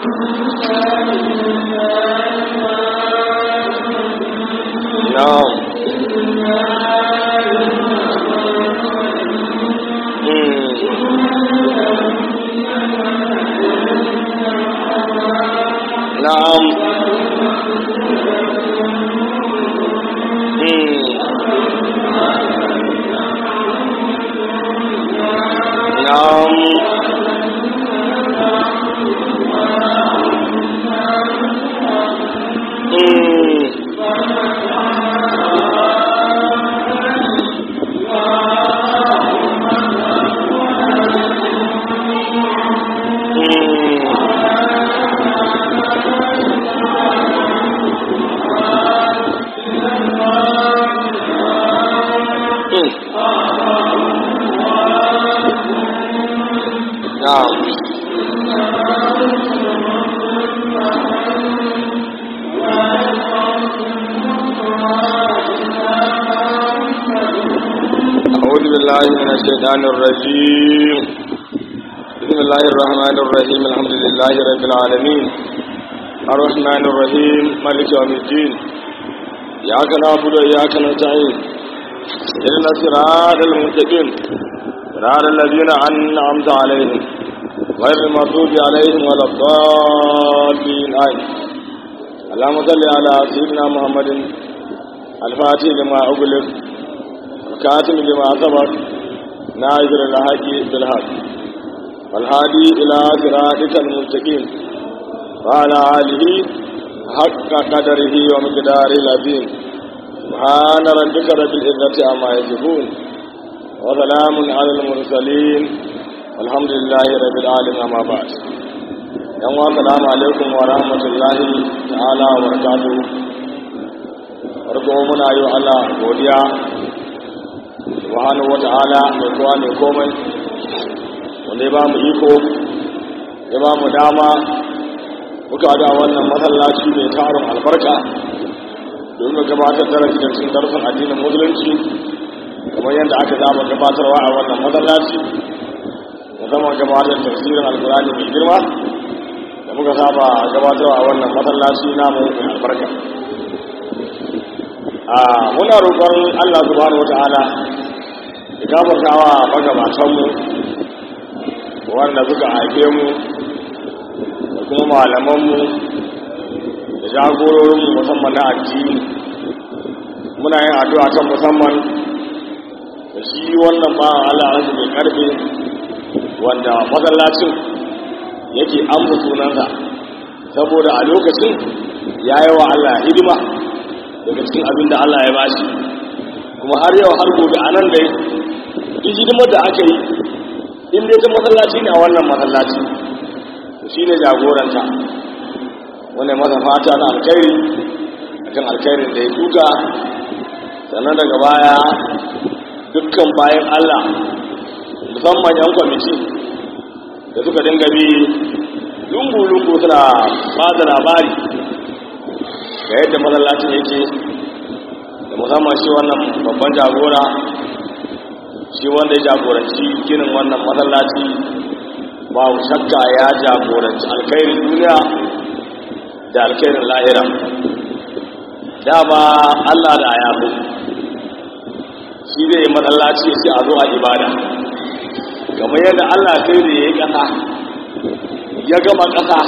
na'am na'am na'am na'am أعوذ بالله من الشيطان الرجيم بسم الله الرحمن الرحيم الحمد لله رب العالمين الرحمن الرحيم مالك يوم الدين إياك نعبد وإياك نستعين اهدنا الصراط المستقيم صراط الذين أنعمت عليهم غير المغضوب عليهم ولا الضالين آمين اللهم صل على سيدنا محمد الفاتح لما أغلق الكاتم لما سبق ناظر الحق بالحق والهادي إلى صراطك المستقيم وعلى آله حق قدره ومقداره العظيم سبحان ربك رب العزة عما يصفون وسلام على المرسلين والحمد لله رب العالمين أما بعد yan wa salamu alaikum wa rahmatullahi ta'ala wa barakatuhu farko muna yi wa Allah godiya subhanahu wa ta'ala mai kowa mai komai wanda ya ba mu iko ya ba mu dama muka da wannan masallaci mai tarin albarka domin mu gabatar da cikin darsin addinin musulunci kamar yadda aka zama gabatarwa a wannan masallaci musamman gabatar tafsirin alkurani mai girma da muka saba gabatarwa a wannan masallaci namu mai albarka a muna roƙon Allah subhanahu wata'ala ya gafartawa magabatanmu wanda suka haife mu da kuma malamanmu da jagororinmu musamman na addini muna yin addu'a kan musamman da shi wannan ba Allah rasu mai karfe wanda masallacin yake amsa sunansa saboda a lokacin ya yi wa Allah hidima daga cikin abin da Allah ya bashi kuma har yau har gobe a nan dai duk hidimar da aka yi in dai ta masallaci ne a wannan masallaci to shi ne jagoranta wani masa fata na alkhairi akan alkhairin da ya duka sannan daga baya dukkan bayan Allah musamman yan kwamiti da suka dinga bi lungu-lungu suna ba da labari ga yadda masallacin yake da musamman shi wannan babban jagora shi wanda ya jagoranci ginin wannan masallaci babu shakka ya jagoranci alkhairin duniya da alkhairin lahira dama allah da ya zo shi zai yi masallaci ya ce a zo a ibada kamar yadda allah sai da ya yi ƙasa ya gama ƙasa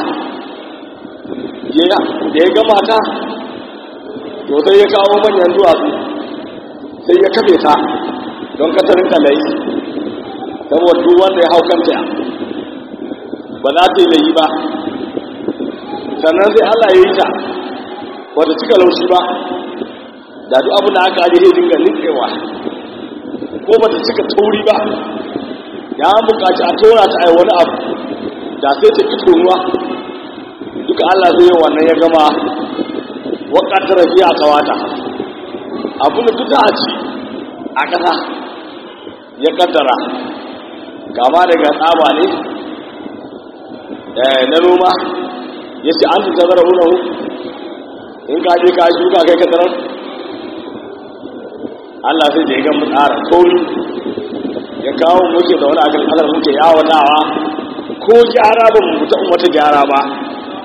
da ya gama ta to sai ya kawo manyan duwatsu sai ya kafe ta don katarin kalai saboda duk wanda ya hau kanta ba za ta yi layi ba sannan sai allah ya yi ta wata cika laushi ba da duk abin da aka ajiye dinga nikewa ko ba ta cika tauri ba ya buƙaci a tora ta a wani abu da sai ta ki tonuwa duka Allah zai yi wannan ya gama wakatar rafiya a kawata abin da duka a ci a ƙasa ya kaddara kama daga tsaba ne na noma ya ce an tuta zara wunahu in ka je ka shuka kai ka tsarar Allah sai da ya gama tsara kauri ya kawo muke da wani akan kasar muke yawatawa ko gyara ba mu fita wata gyara ba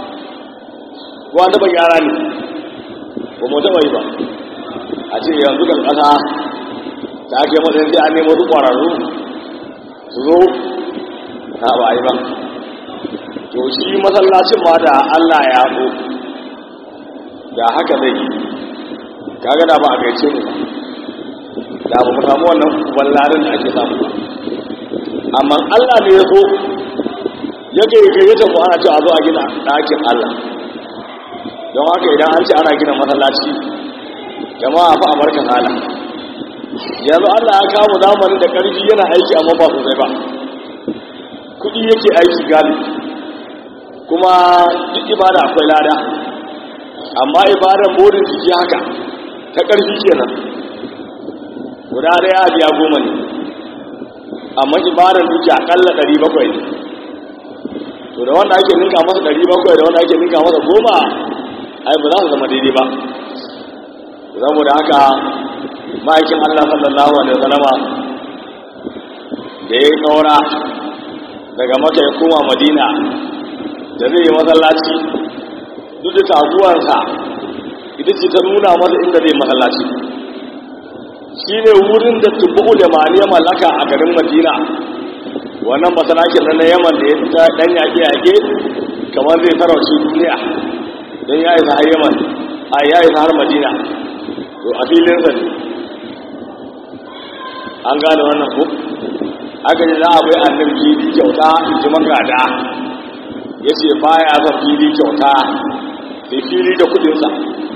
ko an taɓa gyara ne ba mu taɓa yi ba a ce yanzu kan ƙasa ta ake matsayin sai an nemo su ƙwararru su zo ta ba yi ba to shi masallacin ma da allah ya so da haka zai yi kaga da ba a gaice mu da ba mu samu wannan wallarin da ake samu ba amma allah ne ya so ya gaggayyace mu ana ce a zo a gina ɗakin allah don haka idan an ce ana gina masallaci jama'a fa a barka hala yanzu Allah ya kawo zamanin da ƙarfi yana aiki amma ba sosai ba kuɗi yake aiki galibi kuma duk ibada akwai lada amma ibadan burin jiki haka ta ƙarfi kenan guda ɗaya biya goma ne amma ibadan duki aƙalla ɗari bakwai ne to da wanda ake ninka masa ɗari bakwai da wanda ake ninka masa goma ai ba za su zama daidai ba saboda haka ma'aikin Allah sallallahu alaihi wasallama da ya yi kaura daga maka ya koma madina da zai yi masallaci duk da taguwarsa ita ce ta nuna masa inda zai masallaci shi ne wurin da tubu da mani mallaka a garin madina wannan masalakin na yaman da ya fita dan yaƙe-yaƙe kamar zai tarauci duniya don ya isa har yaman a ya isa har madina to a filinsa ne an gane wannan ko aka ji za a bai annabi fili kyauta ji magada ya ce baya son fili kyauta sai fili da kudinsa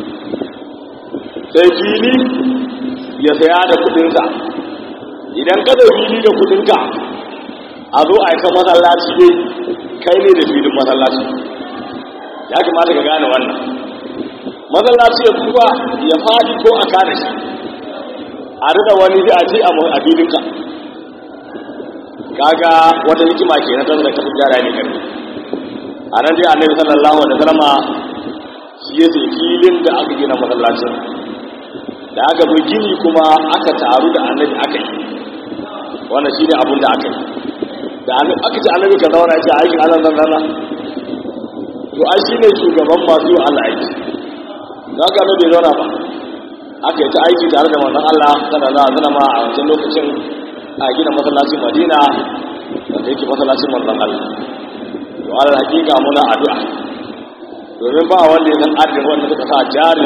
sai fili ya saya da kudinsa idan ka da fili da kudinka a zo a yi masallaci dai kai ne da filin masallaci ya kamata ka gane wannan masallaci ya tuba ya fadi ko a kada shi a rida wani zai a ce a filinka kaga wata hikima ke na tattalin kafin gyara ne karfi a nan dai annabi sallallahu alaihi wasallama shi ya ce filin da aka gina masallacin da aka zo gini kuma aka taru da annabi aka yi wannan shi ne abin da aka yi da aka ce annabi ka zauna ya ce aikin allah zan zana to ai shi ne shugaban masu yi allah aiki za ka bai zauna ba aka yi ta aiki tare da manzon Allah sallallahu alaihi wasallam a wancan lokacin a gina masallacin Madina wanda yake masallacin manzon Allah to Allah hakika muna addu'a domin ba wanda ya san adadin wanda suka sa jari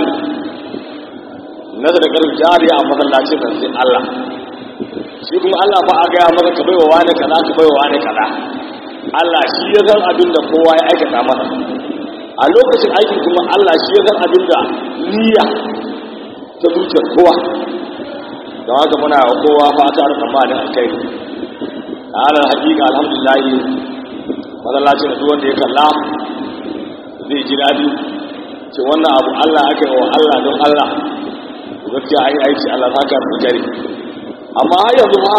na da karfi jari a masallacin nan sai Allah shi kuma Allah ba a gaya maka ka baiwa wani kaza ka baiwa wani kaza Allah shi ya san abin da kowa ya aikata masa a lokacin aikin kuma Allah shi ya san abin da niyya ta zuciyar kowa don haka muna wa kowa fata da tsammanin alkai a halar hakika alhamdulahi matsalacin da wanda ya kalla zai ji daɗi ce wannan abu Allah aka yi wa Allah don Allah gaskiya an yi aiki Allah ta ka da jari amma har yanzu ma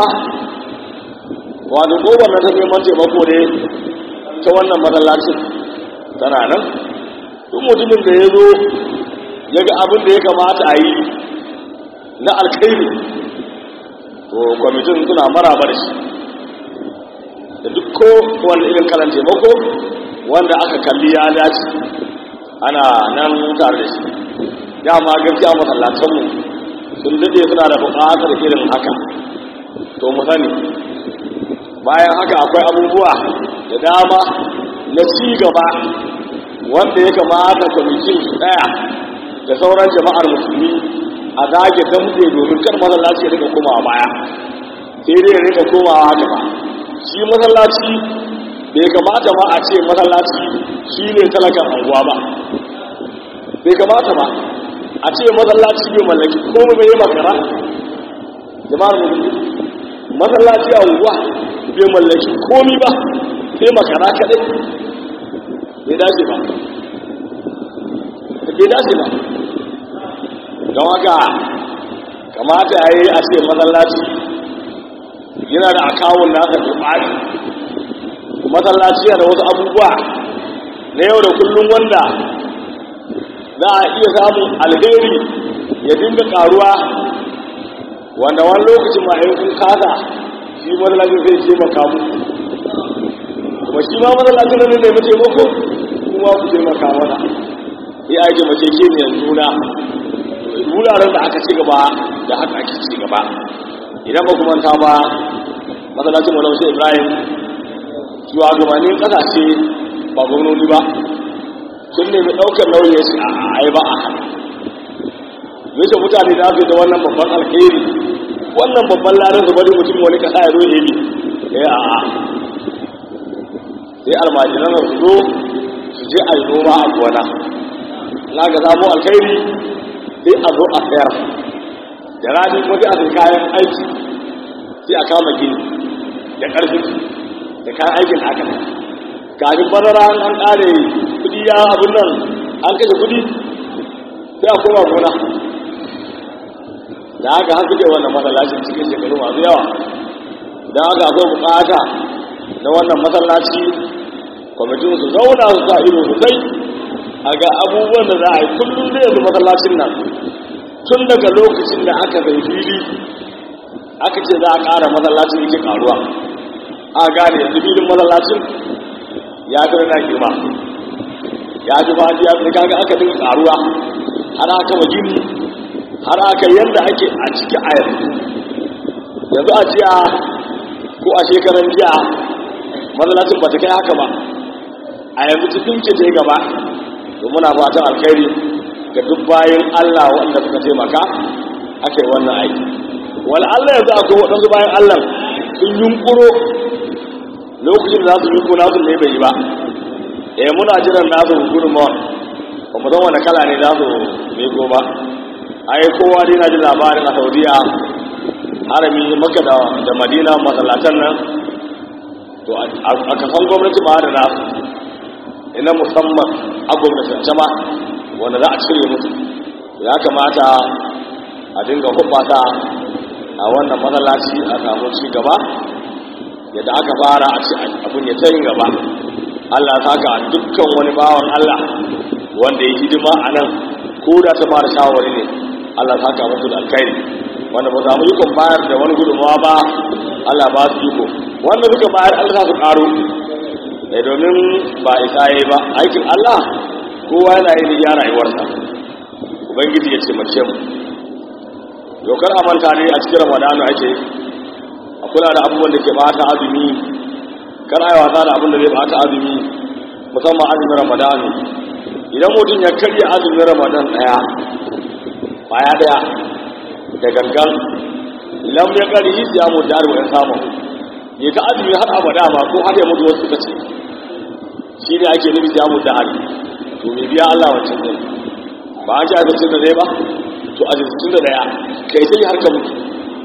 wato kowane na ta neman taimako ne ta wannan matsalacin tana nan duk mutumin da ya zo ya ga abin da ya kamata a yi na alkairi to kwamitin suna maraba da shi da duk ko wanda irin kalan taimako wanda aka kalli ya dace ana nan tare da shi dama gaskiya masallatanmu sun daɗe suna da buƙatar irin haka to mu sani bayan haka akwai abubuwa da dama na ci gaba wanda ya kamata kwamitin su ɗaya da sauran jama'ar musulmi a zage dambe domin kar masallaci ya rika komawa baya sai dai ya rika komawa gaba shi masallaci bai kamata ba a ce masallaci shi ne talakan anguwa ba bai kamata ba a ce masallaci bai mallaki komai bai makara jama'ar musulmi masallaci a unguwa bai mallaki komi ba sai makara kadai bai dace ba bai dace ba don haka kamata ya yi a ce masallaci yana da akawun nasa da ɓari masallaci yana da wasu abubuwa na yau da kullum wanda za a iya samun alheri ya dinga karuwa wanda wani lokacin ma in kun kasa shi masallacin zai taimaka mu kuma shi ma masallacin da zai taimako kuma ku taimaka mana sai ake mace ke ne juna wuraren da aka ci gaba da haka ake ci gaba idan ba kuma ta ba masallacin wani sai ibrahim shugabannin kasashe ba gwamnoni ba sun nemi ɗaukar nauyin su a yi ba a hana yace mutane da su da wannan babban alheri wannan babban ladan su bari mutum wani kasa ya zo ya yi eh a a sai almajiran su zo su je a yi noma a gona na ga samu alheri sai a zo a sayar da rani kuma sai a sai kayan aiki sai a kama gini da ƙarfi da kayan aikin haka kafin bazara an ƙare kudi ya abin nan an kashe kudi sai a koma gona da haka har suke wannan masallacin cikin shekaru masu yawa da haka akwai bukata na wannan masallaci kwamitin su zauna su sa ido sosai a ga abubuwan da za a yi kullum zai yanzu masallacin nan tun daga lokacin da aka zai fili aka ce za a ƙara masallacin yake ƙaruwa a gane yanzu filin masallacin ya fi na girma ya fi fadi ya fi kaga aka dinga ƙaruwa har aka magini har aka yadda ake a ciki a yanzu yanzu a jiya ko a shekaran jiya masallacin ba ta kai haka ba a yanzu cikin ce ta gaba to muna fatan alkhairi ga duk bayan Allah wanda suka taimaka aka yi wannan aiki wani Allah yanzu akwai waɗansu bayan Allah sun yunkuro lokacin da za su yunkuro nasu ne bai yi ba eh muna jiran nasu gudunmawa ba mu san wani kala ne za su miko ba ai kowa dai na ji labarin a saudiya harami maka da madina masallatan nan to a kasan gwamnati ma da nasu ina musamman a gwamnatance ma wanda za a cire musu ya kamata a dinga hubbata a wannan matsalaci a samu ci gaba yadda aka fara a ci abin ya tayin gaba allah ta ka dukkan wani bawan allah wanda ya hidima a nan ko da ta fara shawari ne allah ta ka musu da alkhairi wanda ba samu ikon bayar da wani gudunmawa ba allah ba su iko wanda suka bayar allah su karo da domin ba isa yi ba aikin Allah kowa yana yi ya rayuwarsa ubangiji ya taimake mu dokar amanta ne a cikin ramadanu ake a kula da abubuwan da ke bata azumi kar a yi wasa da abin da zai bata azumi musamman azumin ramadanu idan mutum ya karya azumin ramadan daya baya daya da gangan lam ya kari yi siya mu dari wa samu ya ta azumi har abada ma ko har ya mutu wasu suka ce shi ne ake nufi siya mu dari to me biya Allah wancan ne ba an ji abincin da zai ba to abincin da daya kai sai har ka mutu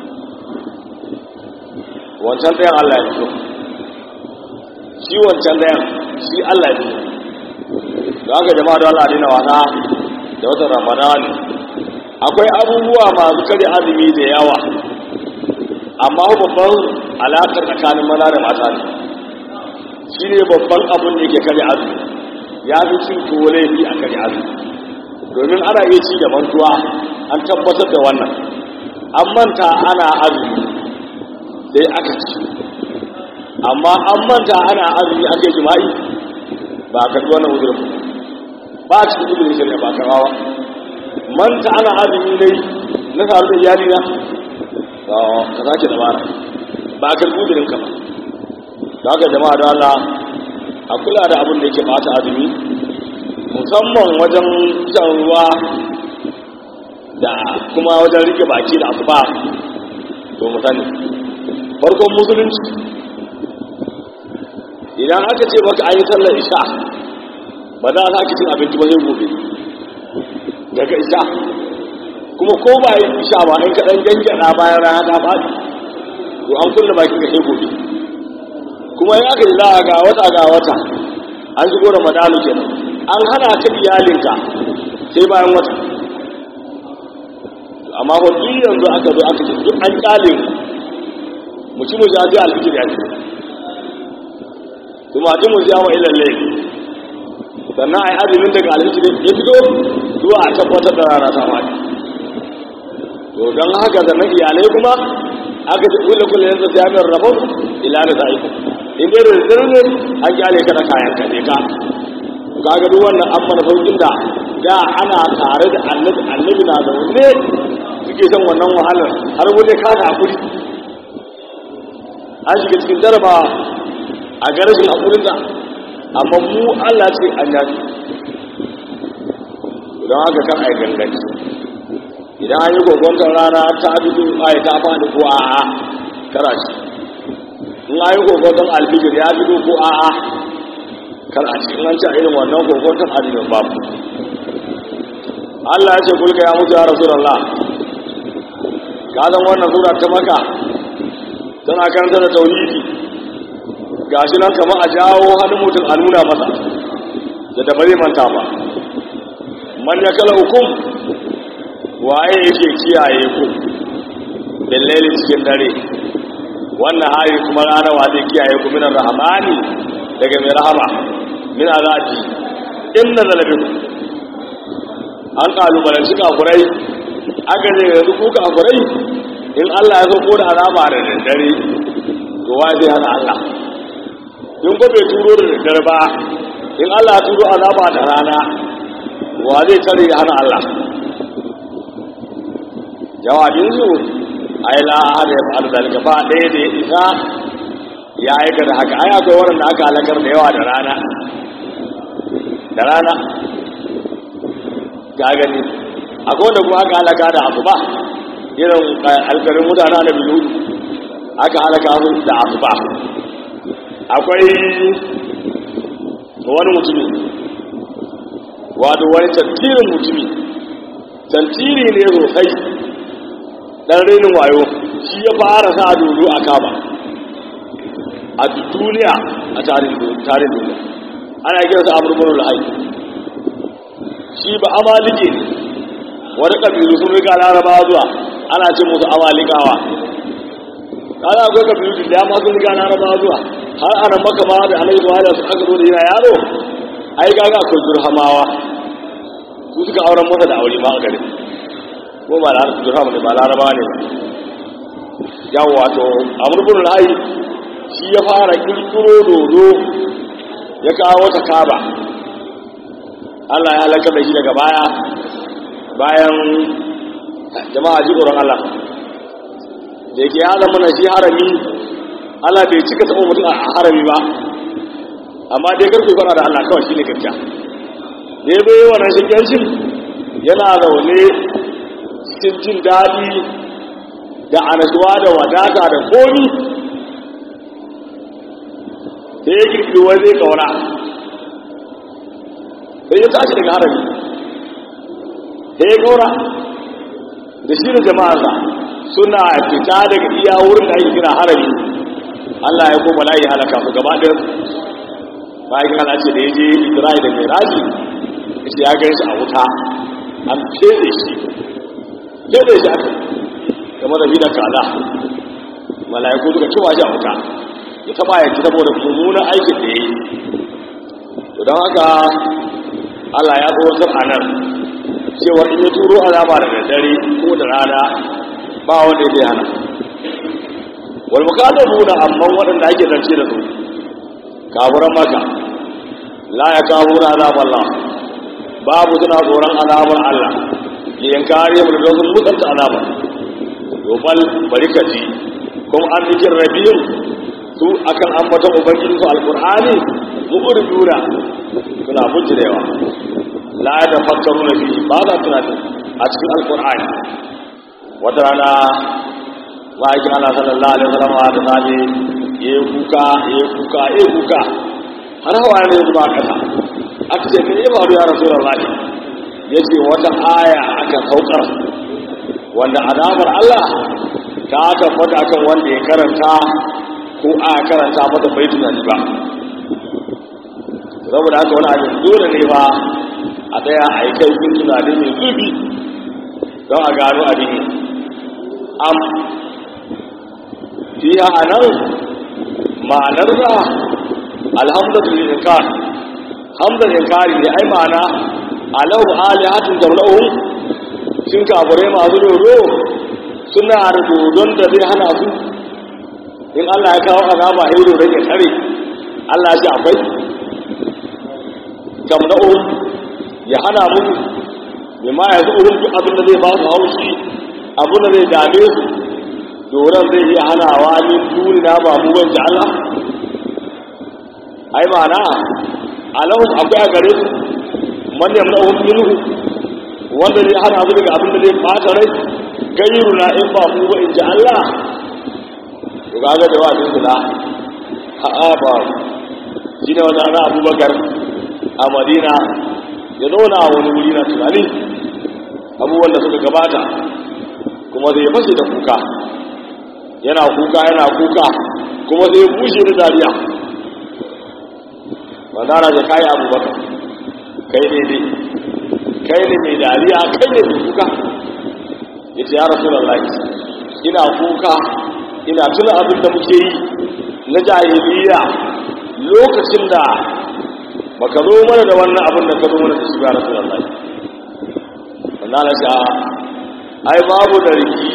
wancan ɗayan Allah ya fito shi wancan ɗayan shi Allah ya fito da aka jama'a da Allah dina wasa da watan Ramadan akwai abubuwa masu kare azumi da yawa amma babban alaƙar tsakanin maza da mata ne shi ne babban abin da yake kare azumi ya fi cin tuwo laifi a kare azumi domin ana iya ci da mantuwa an tabbatar da wannan an manta ana azumi sai aka ci amma an manta ana azumi aka yi jima'i ba a karɓi wannan uzurin ba a cikin uzurin shari'a ba a rawa manta ana azumi dai na samu da iyali na ka sake da bara ba a karɓi uzurin ka ba da haka jama'a da Allah a kula da abin da yake bata azumi musamman wajen shan ruwa da kuma wajen rike baki da asuba to mu sani farkon musulunci idan aka ce maka an yi sallar isha ba za a sake cin abinci ba sai gobe daga isha kuma ko ba yi isha ba in kaɗan gangana bayan rana ta faɗi to an kulle bakin ka sai gobe kuma ya aka yi za a ga wata ga wata an shigo ramadanu kenan an hana ka iyalinka sai bayan wata amma ba duk yanzu aka zo aka ce duk an kyale mu ci mu ja ji alfijir ya ce kuma ji mu ja wa ilal layl sannan ai azumin daga alfijir ya fito zuwa a tabbatar da rana ta fadi to don haka sannan iyalai kuma aka ce kullu kullu yanzu jami'ar rabon ila da za'iku in dai da sirri an kyale ka da kayan ka ne ka kaga duk wannan an mana saukin da da ana tare da annabi annabi na zaune suke son wannan wahalar har wani kada hakuri an shiga cikin jaraba a garashin hakurinsa amma mu Allah ce an yafi don haka kan ai ganganci idan an yi gogontar rana ta fito ai ta faɗi ko a'a kara shi in an yi gogontar alfijir ya fito ko a'a kar a cikin an ci a irin wannan gogontar azumin babu Allah ya ce kulka ya mutu ya rasulullah ka zan wannan sura ta maka tana karanta da tauhidi gashi nan kamar a jawo hannun mutum a nuna masa da da bare manta ba man ya kala hukum waye yake kiyaye ku billahi cikin dare wannan hari kuma rana wa zai kiyaye ku minar rahmani daga mai rahama min azabi inna zalabikum an kalubalanci kafurai aka ne yanzu ku kafurai in Allah ya sauko da azaba da daddare to wa zai hana Allah in ko bai turo da daddare ba in Allah ya turo azaba da rana wa zai tare ya hana Allah jawabin su ai la ahada ya fa'al zalika ba ɗaya da ya isa ya aika da haka ai akwai waɗanda aka halakar da yawa da rana da rana ga gani akwai wanda kuma aka halaka da asuba irin alkarin mutane na biyu aka halaka su da asuba akwai wani mutumi wato wani tantirin mutumi tantiri ne sosai dan renin wayo shi ya fara sa dodo a kama a duniya a tarin duniya ana kiransa amurmurin ra'ayi shi ba amalike ne wani ƙabilu sun riga laraba zuwa ana ce musu amalikawa kada akwai ƙabilu da dama sun riga laraba zuwa har ana maka ma da alaihi wa da su aka zo da yana yaro ai gaga akwai durhamawa su suka auren masa da aure ma a gari ko ba da durhama ne ba laraba ne yawo wato amurbin ra'ayi shi ya fara kirkiro dodo ya kawo ta kaba Allah ya halaka da shi daga baya bayan jama'a ji tsoron Allah da yake ya zama na shi harami Allah bai cika taɓa mutum a harami ba amma dai karfe fara da Allah kawai shi ne gaskiya da ya bai wannan shigancin yana zaune cikin jin daɗi da anasuwa da wadata da komi da ya kirkiri wani zai kaura sai ya tashi daga harami sai ya kaura da shi da jama'arsa suna fita daga iya wurin da ake kira harami Allah ya koma layi halaka su gaba ɗin bayan Allah ce da ya je Isra'i da Miraji shi ya gan shi a wuta an fede shi fede shi aka kamar da bida kaza mala'iku suka cewa shi a wuta ya taba ya ci saboda mummunan aikin da ya yi to don haka Allah ya tsawatar a nan cewa in ya turo azaba da daddare ko da rana ba wanda zai hana wal mukadabuna amma waɗanda ake zance da su kaburan maka la ya kawo na azabar Allah babu suna tsoron azabar Allah liyan kare mu da sun mutunta azabar yobal bari ka ji kuma an zikin rabiyun su akan ambaton ubangiji su alkur'ani mu'urduna suna bujirewa la da fakkaru na biyu ba za tunanin a cikin alkur'ani wata rana ma'aikin Allah sallallahu alaihi wasallam da safe ya kuka ya kuka ya kuka har hawa ne zuba kasa aka ce me ya faru ya rasulullahi yace wata aya aka saukar wanda azabar Allah ta tabbata akan wanda ya karanta ko a karanta mata bai tunani ba saboda haka wani abin dole ne ba a tsaya a yi kai tunani mai zubi don a gano abin am fiya a nan ma'anar da alhamdulillah inkar hamdar inkari ne ai ma'ana alahu alihatun jamla'uhum sun kafirai masu dodo suna da dodon da zai hana su in Allah ya kawo azaba ya dodon ya kare Allah ya ce akwai jamla'uhum ya hana musu mai ma yanzu wurin duk abin da zai ba su haushi abin da zai dame su doron zai iya hanawa ni duni na ba mu ban Allah ai ma'ana alahum akwai a gare su man yamna'uhum minhu wanda zai hana su daga abin da zai bata rai gairu na in ba mu ba in ji Allah to kaga jawabin su na a'a ba shi ne wata na abubakar a madina ya zauna a wani wuri na tunani abubuwan da suka gabata kuma zai fashe da kuka yana kuka yana kuka kuma zai bushe da dariya wanda da kayi abubakar kai ne ne kai ne mai dariya kai ne mai kuka ya ce ya rasu lallai ina kuka ina tuna abin da muke yi na jahiliya lokacin da baka zo mana da wannan abin da ka zo mana da shi ya rasu lallai wanda na sha ai babu da riki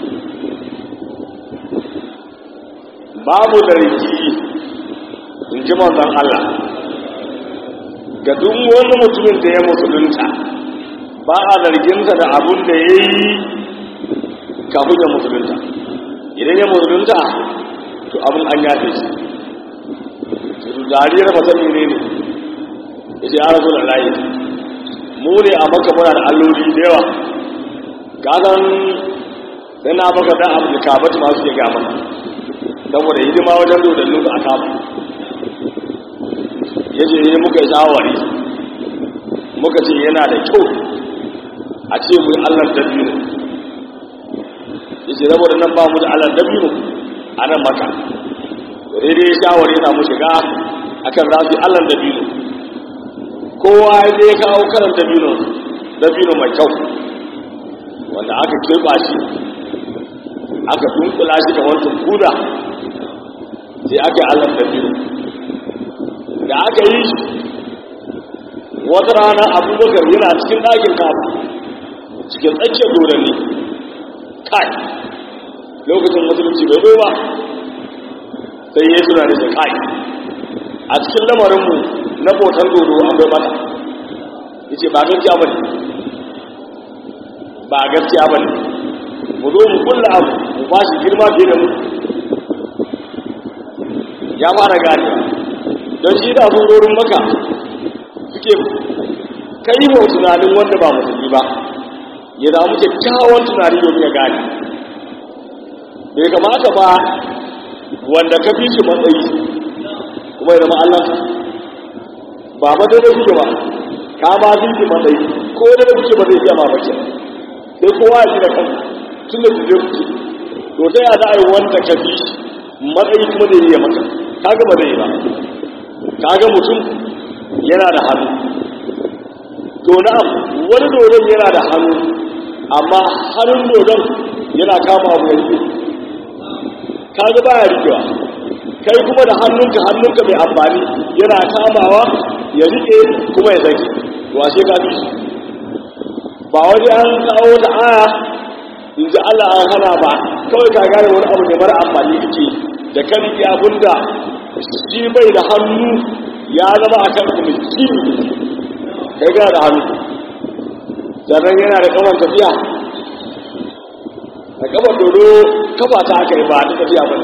babu da riki in ji manzon Allah ga duk wani mutumin da ya musulunta ba a zarginsa da abun da ya yi kafin ya musulunta idan ya musulunta to abin an yafe shi su dariyar masani ne ne ya ce ya rasu da layi mu ne a maka muna da alloli da yawa kasan sai na baka dan abu da kabatu masu ke gama saboda hidima wajen dodannin su a kafa ya ce ne muka yi shawari muka ce yana da kyau a ce mu yi allar dabino ya ce saboda nan ba mu da allar dabino a nan maka daidai shawari yana mu shiga akan za su yi allar dabino kowa ya zai kawo karan dabino dabino mai kyau wanda aka kirba shi aka dunkula shi da wancan kuda sai aka yi allar dabino da aka yi shi wata rana abubakar yana cikin ɗakin kafa cikin tsakiyar dodanni kai lokacin musulunci bai zo ba sai ya suna da shi kai a cikin lamarinmu na botar dodo akwai mata ya ce ba gaskiya ba ne ba gaskiya ba ne mu zo mu kulla abu mu ba shi girma fiye da mu ya fara gane don shi da surorin maka suke kai wa tunanin wanda ba musulmi ba ya damu kyakkyawan tunani domin ya gane bai kamata ba wanda ka fi shi matsayi kuma ya zama Allah ba ba da kuke ba ka ba fi shi matsayi ko da kuke ba zai iya ma bace sai kowa ya ji da kanka tun da kuje kuke to ta ya za a yi wanda ka fi matsayi kuma zai iya maka kaga ba zai yi ba kaga mutum yana da hannu to na'am wani dodon yana da hannu amma hannun dodon yana kama abu yanzu kaga baya rikewa kai kuma da hannunka hannunka mai amfani yana kamawa ya rike kuma ya zaki to ashe ka fi ba waje an kawo ta aya in ji Allah an hana ba kawai ka gane wani abu ne mara amfani kake da kan rike abunda shi bai da hannu ya zama a kan kuma shi kai gana da hannu sannan yana da kamar tafiya da kamar dodo kafa ta aka yi ba ta tafiya ba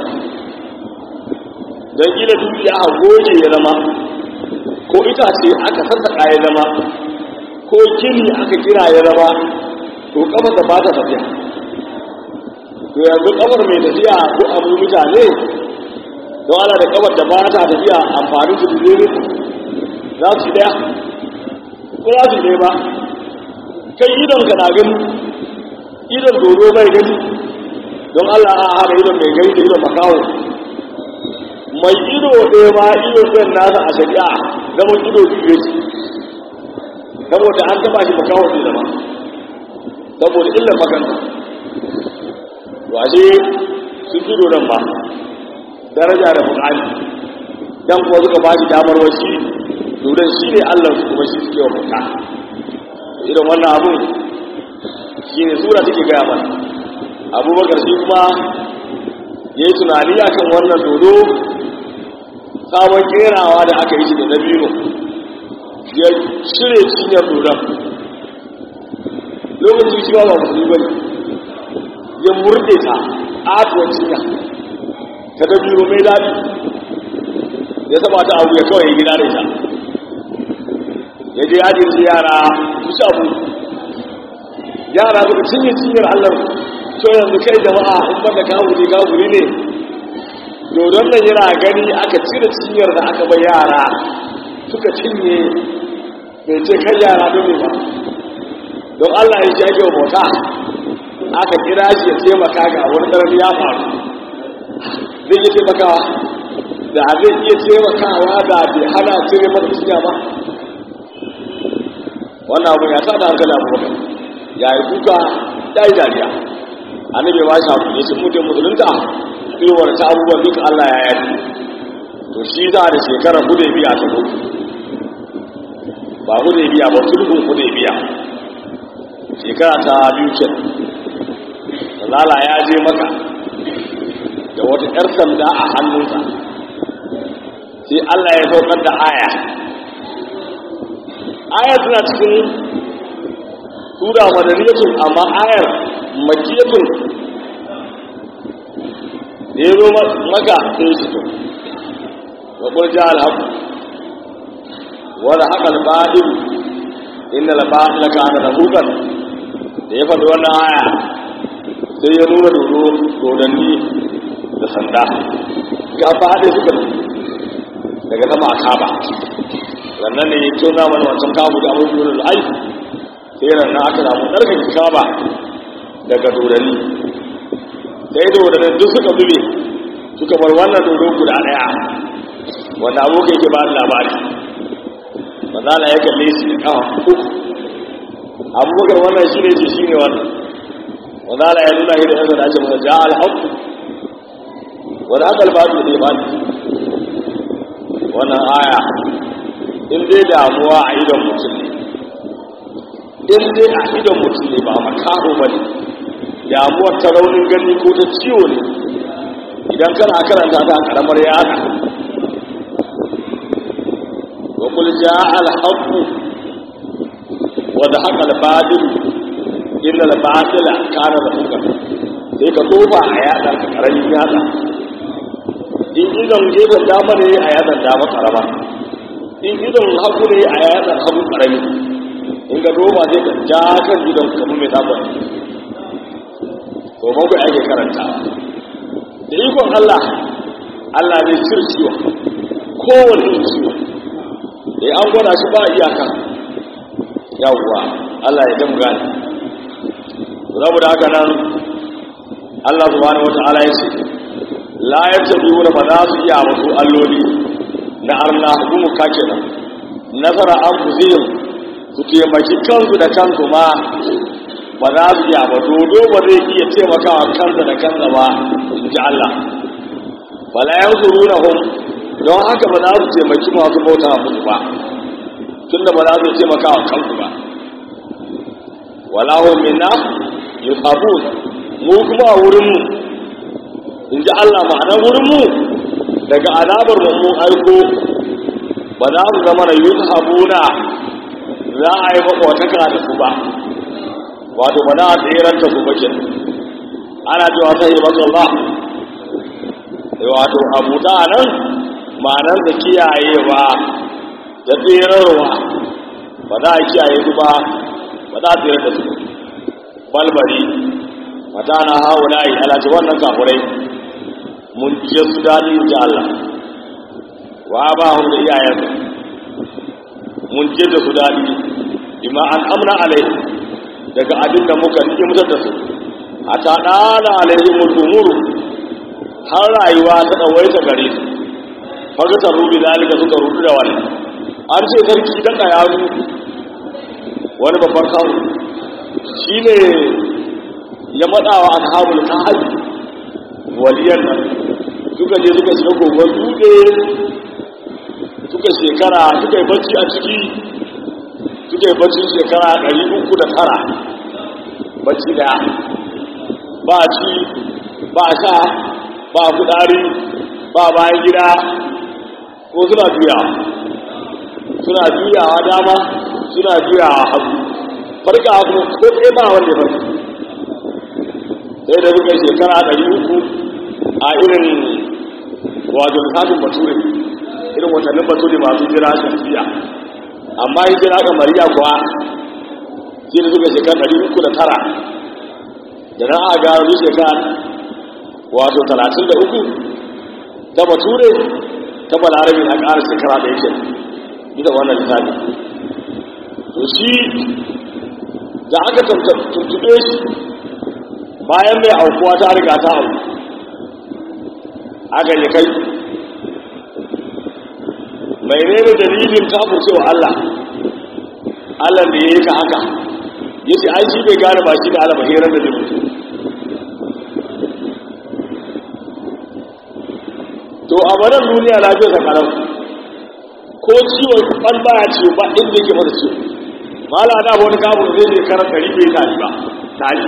don gina dukiya a goge ya zama ko itace aka sassaƙa ya zama ko gini aka kira ya zama to kamar da ba ta tafiya to yanzu kamar mai tafiya ko abu mutane don ana da kamar da ba ta tafiya amfani su dole za su daya ko za su daya ba kai idon ka na gani idon dodo mai gani don allah a hada idon mai gani da idon makawo mai ido ɗaya ma ido ɗin nasa a shari'a zama ido biyu ce saboda an taba shi makawo ne zama saboda illar makanta washe sun fi dodon ba daraja da bukali dan kuwa suka ba shi damar wasi dodon shi ne allah su kuma shi suke wa bauta irin wannan abun shi ne sura take gaya mana abubakar shi kuma ya yi tunani a kan wannan dodo sabon kerawa da aka yi shi da dabino ya cire cinyar dodon lokacin shi ba ba musulmi ba ne ya murde ta atuwar cinya ta ga biyu mai daɗi ya saba ta abu ya kawai gida da ita ya je yajin su yara su shafu yara suka cinye cinyar allah to yanzu kai jama'a in banda kawuri kawuri ne dodon nan yana gani aka cire cinyar da aka bai yara suka cinye bai ce kan yara don ba don allah ya shi ake wa bauta aka kira shi ya taimaka ga wani ƙarfi ya faru zai iya taimakawa da zai iya taimakawa da bai hana cire masa cinya ba wannan abu ya sa da hankali abubakar ya yi kuka ya yi dariya annabi ba shi abu ne sun mutum musulunta irwar ta abubuwan duka allah ya yi to shi za da shekarar hudu biya ta zo ba hudu biya ba sulhun hudu biya shekara ta biyu ke zala ya je maka da wata 'yar sanda a hannunsa sai allah ya saukar da aya aya tana cikin tura madaniyatun amma ayar makiyatun da ya zo maka sai shi to wa kurja alhaku wadda haka alba'il inda alba'il ka ana da hukar da ya faɗi wannan aya sai ya nuna dodo dodanni da sanda ga faɗe suka daga sama a kaba sannan ne ya tona mana wancan kamu da abin yurin ai sai ran na aka samu ɗarkar kaba daga dodanni sai dodanni duk suka zube suka bar wannan dodo guda ɗaya wanda abokai ke ba da labari manzala ya kalle shi da kawo uku abubakar wannan shi ne ce shi ne wannan manzala ya nuna shi da yanzu da ake masa ja alhaku wanda aka alfahari da ya bani wannan aya in dai damuwa a idon mutum ne in dai a idon mutum ne ba makaho ba ne damuwar ta raunin gani ko ta ciwo ne idan kana karanta ta karamar yada wa kul jaa al haqq wa dahaqa al batil inna al batila kana zahuqa sai ka tofa a yada ka karamin yada in idon gefen dama ne a yadan dama karama in idon hagu ne a yadan hagu karami in ga doma zai ka ja kan idon kamar mai sabon to bakwai ake karanta da ikon Allah Allah zai cire ciwo kowane ciwo da an gwada shi ba iyaka yawwa Allah ya damu gani saboda haka nan Allah subhanahu wata'ala ya ce la yattabi'una ba za su iya wasu alloli na arna hukumu kake nan nasara an fuzihim su taimaki kansu da kansu ma ba za su iya ba dodo ba zai iya taimakawa kansa da kansa ba in ji Allah fala yansurunahum don haka ba za su taimaki masu bauta musu ba tunda ba za su taimakawa kansu ba wala hum minna yusabun mu kuma a wurin mu in ji Allah ma'anar wurin mu daga azabar mu mun aiko ba za su zama da yusabuna za a yi makwataka da su ba wato ba za a tseranta su bakin ana cewa ta yi masu ba wato abu ta nan ma'anar da kiyayewa da tserarwa ba za a kiyaye su ba ba za a tserar da su balbari mata na hawa na yi alaci wannan kafurai mun ce su daɗi ji Allah wa ba hu da iyayensu mun ce da su daɗi bima an amna alai daga abin da muka nike mutar da su a ta ɗana alaihim umuru har rayuwa ta ɗawaita gare su faga ta rubi zalika suka rubu da wani an ce sarki daga yaro wani babban kawo shi ne ya matsawa a kabul kahabi waliyar nan suka je suka shiga kogon dutse suka shekara suka yi bacci a ciki suka yi bacci shekara ɗari uku da tara bacci daya ba ci ba sha ba kudari ba bayan gida ko suna juyawa suna juyawa dama suna juyawa hagu farka kuma ko ɗaya ba wanda ya farka sai da suka shekara ɗari uku a irin wato lissafin bature irin watannin bature masu jira shafiya amma yi jira ga mariya kuwa sai da suka shekara ɗari uku da tara da na aga wani shekara wato talatin da uku ta bature ta balarabi na ƙara shekara da yake bisa wannan lissafi to shi da aka tuntube shi bayan mai aukuwa ta riga ta auku aka yi kai mai nene dalilin kafin cewa Allah Allah da ya yi ka haka ya ce ai shi bai gane ba shi da Allah bahirar da zai mutu to a banan duniya na fiye sakarar ko ciwon ban baya ciwo ba inda yake masa ciwo mala na wani kafin zai ne karar ɗari bai tari ba tari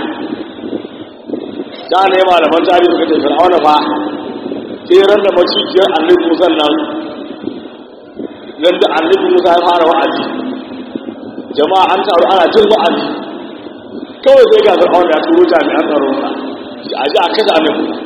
da ne malaman tarihi suka ce fir'auna fa sai ran da macijiyar annabi musa nan nan da annabi musa ya fara wa'azi jama'a an taru ana jin wa'azi kawai sai ga fir'auna ya turo jami'an tsaro sa a ji a kashe annabi musa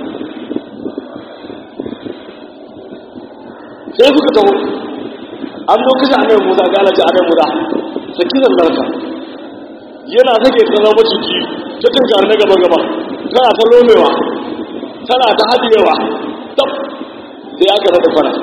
sai suka taho an zo kashe annabi musa ga alaji annabi musa saki zandarka yana take ta zama maciji ta tunkar na gaba gaba tana ta lomewa tana ta haɗewa tab sai aka rada fara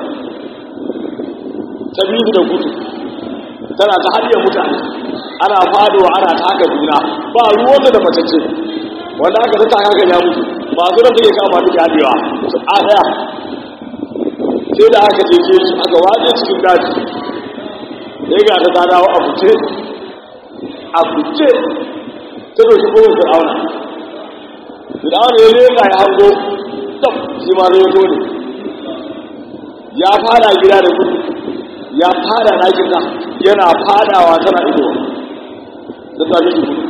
ta biyu da gudu tana ta haɗe mutane ana fadowa ana ta haka juna ba ruwanta da matacce wanda aka zata haka ya mutu masu da suke kama duka haɗewa su a ɗaya sai da aka jeke shi aka waje cikin daji sai ga ta dawo a fice a fice ta doshi kowar fir'auna fir'auna ya leka ya hango tsaf shi ma zai zo ne ya fada gida da gudu ya fada ɗakin ta yana fadawa tana ido da ta ji gudu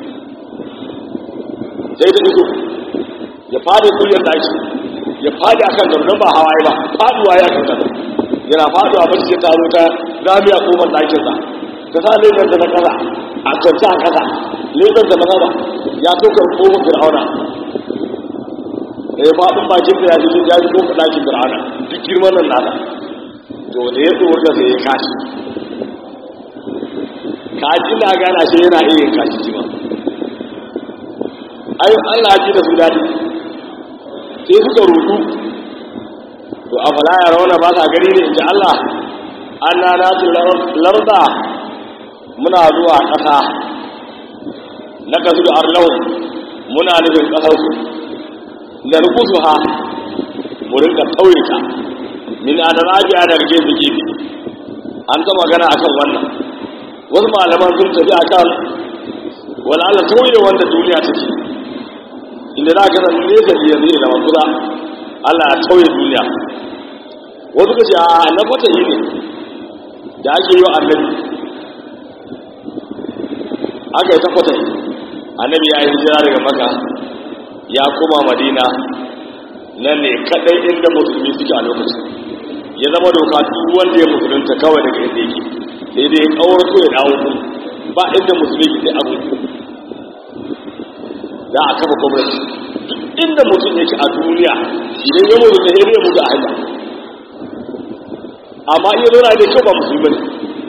sai ta ido ya fada kullum ɗaki ya fada kan gaba ba hawaye ba faduwa ya kan gaba yana faduwa ba sai ta zo ta zamiya kofar ɗakinsa ta sa lebar da na kasa a kwanci a kasa lebar da na kasa ya tokar kofar fir'auna da ya faɗin bakin da ya ji ya ji kofar ɗakin fir'auna duk girman nan nasa to da ya tsoro da sai ya kashi kaji na gana shi yana iya yin kashi shi ma ayo Allah ji da su daɗi sai suka rudu to a fala ya rauna ba sa gani ne in ji Allah an na nasu larda muna zuwa ƙasa na kasu da arlahu muna nufin ƙasarsu da rukusu ha mu rinka tauye ta min an rajiya da rike su gefe an ta magana akan wannan wasu malaman sun tafi akan wani Allah tauye wanda duniya take inda za ka san nesa da yanzu da makuza Allah ya tauye duniya wasu ka ce a na fata yi ne da ake yi wa annabi aka yi ta fata yi annabi ya yi hijira daga maka ya koma madina nan ne kadai inda musulmi suke a lokacin ya zama doka duk wanda ya musulunta kawai daga inda yake sai dai kawar so ya dawo kuma ba inda musulmi ke abu za a kafa gwamnati duk inda mutum yake a duniya idan ya mutu sai ya mutu a hanya amma iya zauna da kyau ba musulmi ne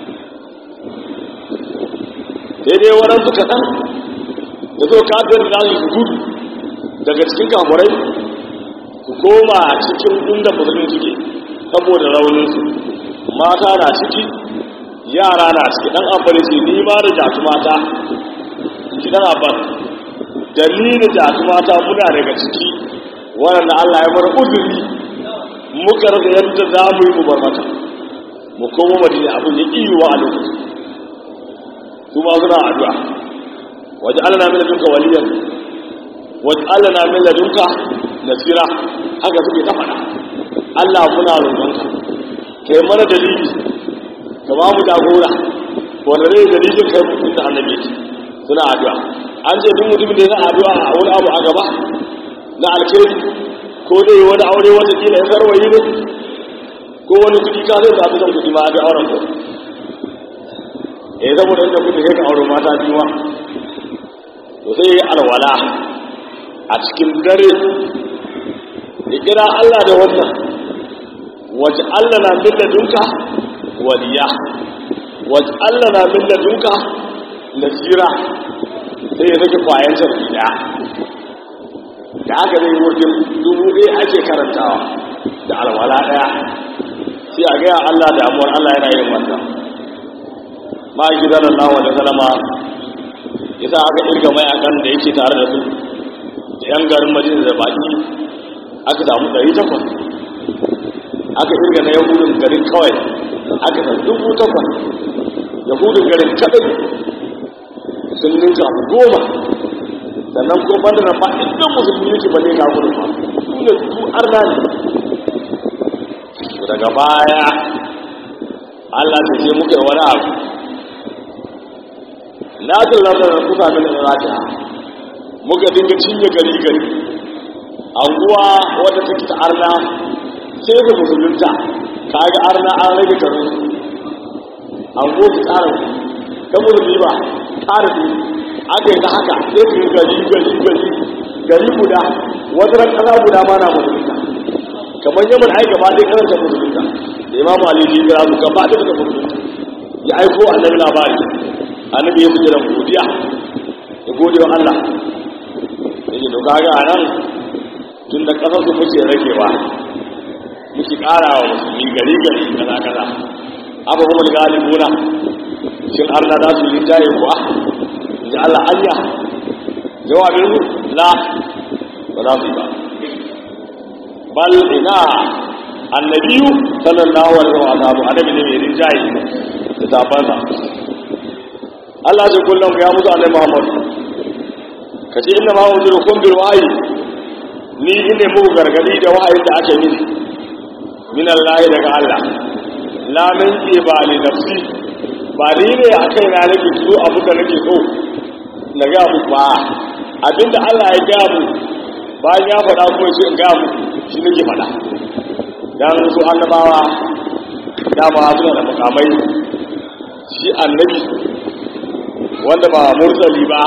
sai dai waɗansu kaɗan da zo kafin da su gudu daga cikin kafurai su koma cikin inda musulmi suke saboda rauninsu mata na ciki yara na ciki ɗan amfani ce ni ma da jatu mata in ji ɗan abban da ni da jatu mata muna daga ciki waɗanda allah ya mara uzuri muka rasa yadda za mu yi mu bar mata mu koma madina abin ya iya a lokacin su ma suna addu'a waje allah na mina duka waliyan waje allah na mina duka nasira haka suke ta faɗa allah muna roƙonka kai mana dalili ka ba mu jagora wanda zai dalilin kai mutum da annabi suna addu'a an ce duk mutumin da ya addu'a a wani abu a gaba na alkhairi ko dai wani aure wata kila ya sarwayi ne ko wani kuɗi ka zai zaɓi kuɗi ma a auren ko eh saboda inda kuɗi sai ka aure mata biyu to sai ya alwala a cikin dare ya kira Allah da wannan waje Allah na min ladunka waliya waje Allah na min ladunka nasira sai ya sake kwayan sarki daya da aka zai wajen dubu ɗaya ake karantawa da alwala ɗaya sai a gaya Allah damuwar Allah yana yin wannan ma yi gidan Allah wa da salama ya sa aka irga mayakan da yake tare da su da yan garin madina da baki aka samu ɗari takwas aka irga na yahudun garin kawai aka san dubu takwas yahudun garin kaɗai sun ninka goma sannan ko banda na ba inda musulmi yake ba ne ga gudun ba su ne su arna ne daga baya Allah ta ce muka wani abu na ta zama da kusa min irata muka dinga cinye gari gari anguwa wadda take ta arna sai ga musulunta kaga arna an rage garin anguwa ta tsara ta musulmi ba tsara aka yi ta haka sai su yi gari gari gari gari guda wata ran kasa guda ma na musulunta kamar yaman ai gaba ɗaya karanta musulunta da imam ali ji kira su gaba ɗaya suka musulunta ya aiko annabi labari annabi ya sujjada godiya ya gode wa Allah yake to kaga a nan tun da ƙasar su muke ragewa muke ƙara wa musulmi gari gari kaza kaza abu kuma da galibuna shin Allah za su yi tayi kuwa ji Allah anya jawabin la ba za su yi ba bal ina annabiyu sallallahu alaihi wa sallam annabi ne mai rinjaye da zabansa Allah ya kullum ya musu annabi Muhammad kace inna ma unzirukum bil wahyi ni ine muku gargadi da wahayin da ake mini min Allah daga Allah la min ba li nafsi ba ni ne akai na nake tuzo abu da nake so na ga mu ba abinda Allah ya ga mu bayan ya faɗa kuma sai in ga mu shi nake faɗa dan su annabawa dama suna da makamai shi annabi wanda ba mursali ba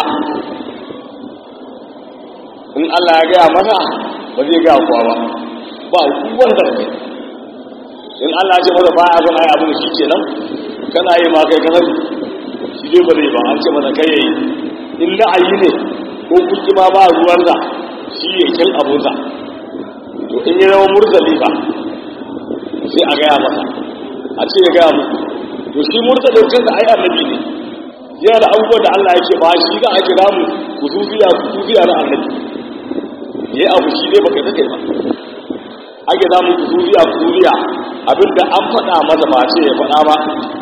in Allah ya gaya masa ba zai gaya kuwa ba ba wanda in Allah ya ce masa ba ya zama abin shi kenan kana yi ma kai kasar shi dai ba zai ba an ce masa kai yayi in la'ayi ne ko kuki ma ba ruwansa shi ya kin abunsa to in yi zama mursali ba sai a gaya masa a ce ya gaya musu to shi mursalin kansa ai annabi ne yana da abubuwan da Allah yake ba shi za a kira mu kusufiya kusufiya na annabi ya yi abu shi dai baka take ba ake za mu kusufiya kusufiya abinda an faɗa masa ba ce ya faɗa ba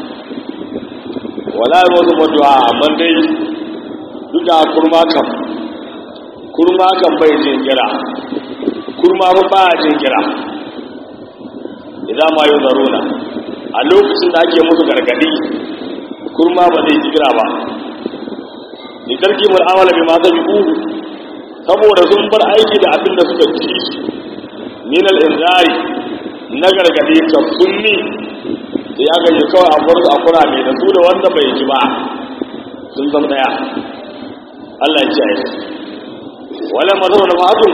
wala yi wasu maduwa amma dai duk da kurma kan kurma kan bai jin kira kurma ba ba jin kira idan ma yi zaruna a lokacin da ake musu gargadi kurma ba zai ji kira ba ni karki mul amala bi ma zabi uhu saboda sun bar aiki da abin da suka ci min al inzari na gargadi ka sunni da ya gaji kawai a farko a kura mai da su da wanda bai ji ba sun zama daya Allah ya ce a yi wala mazau na fatun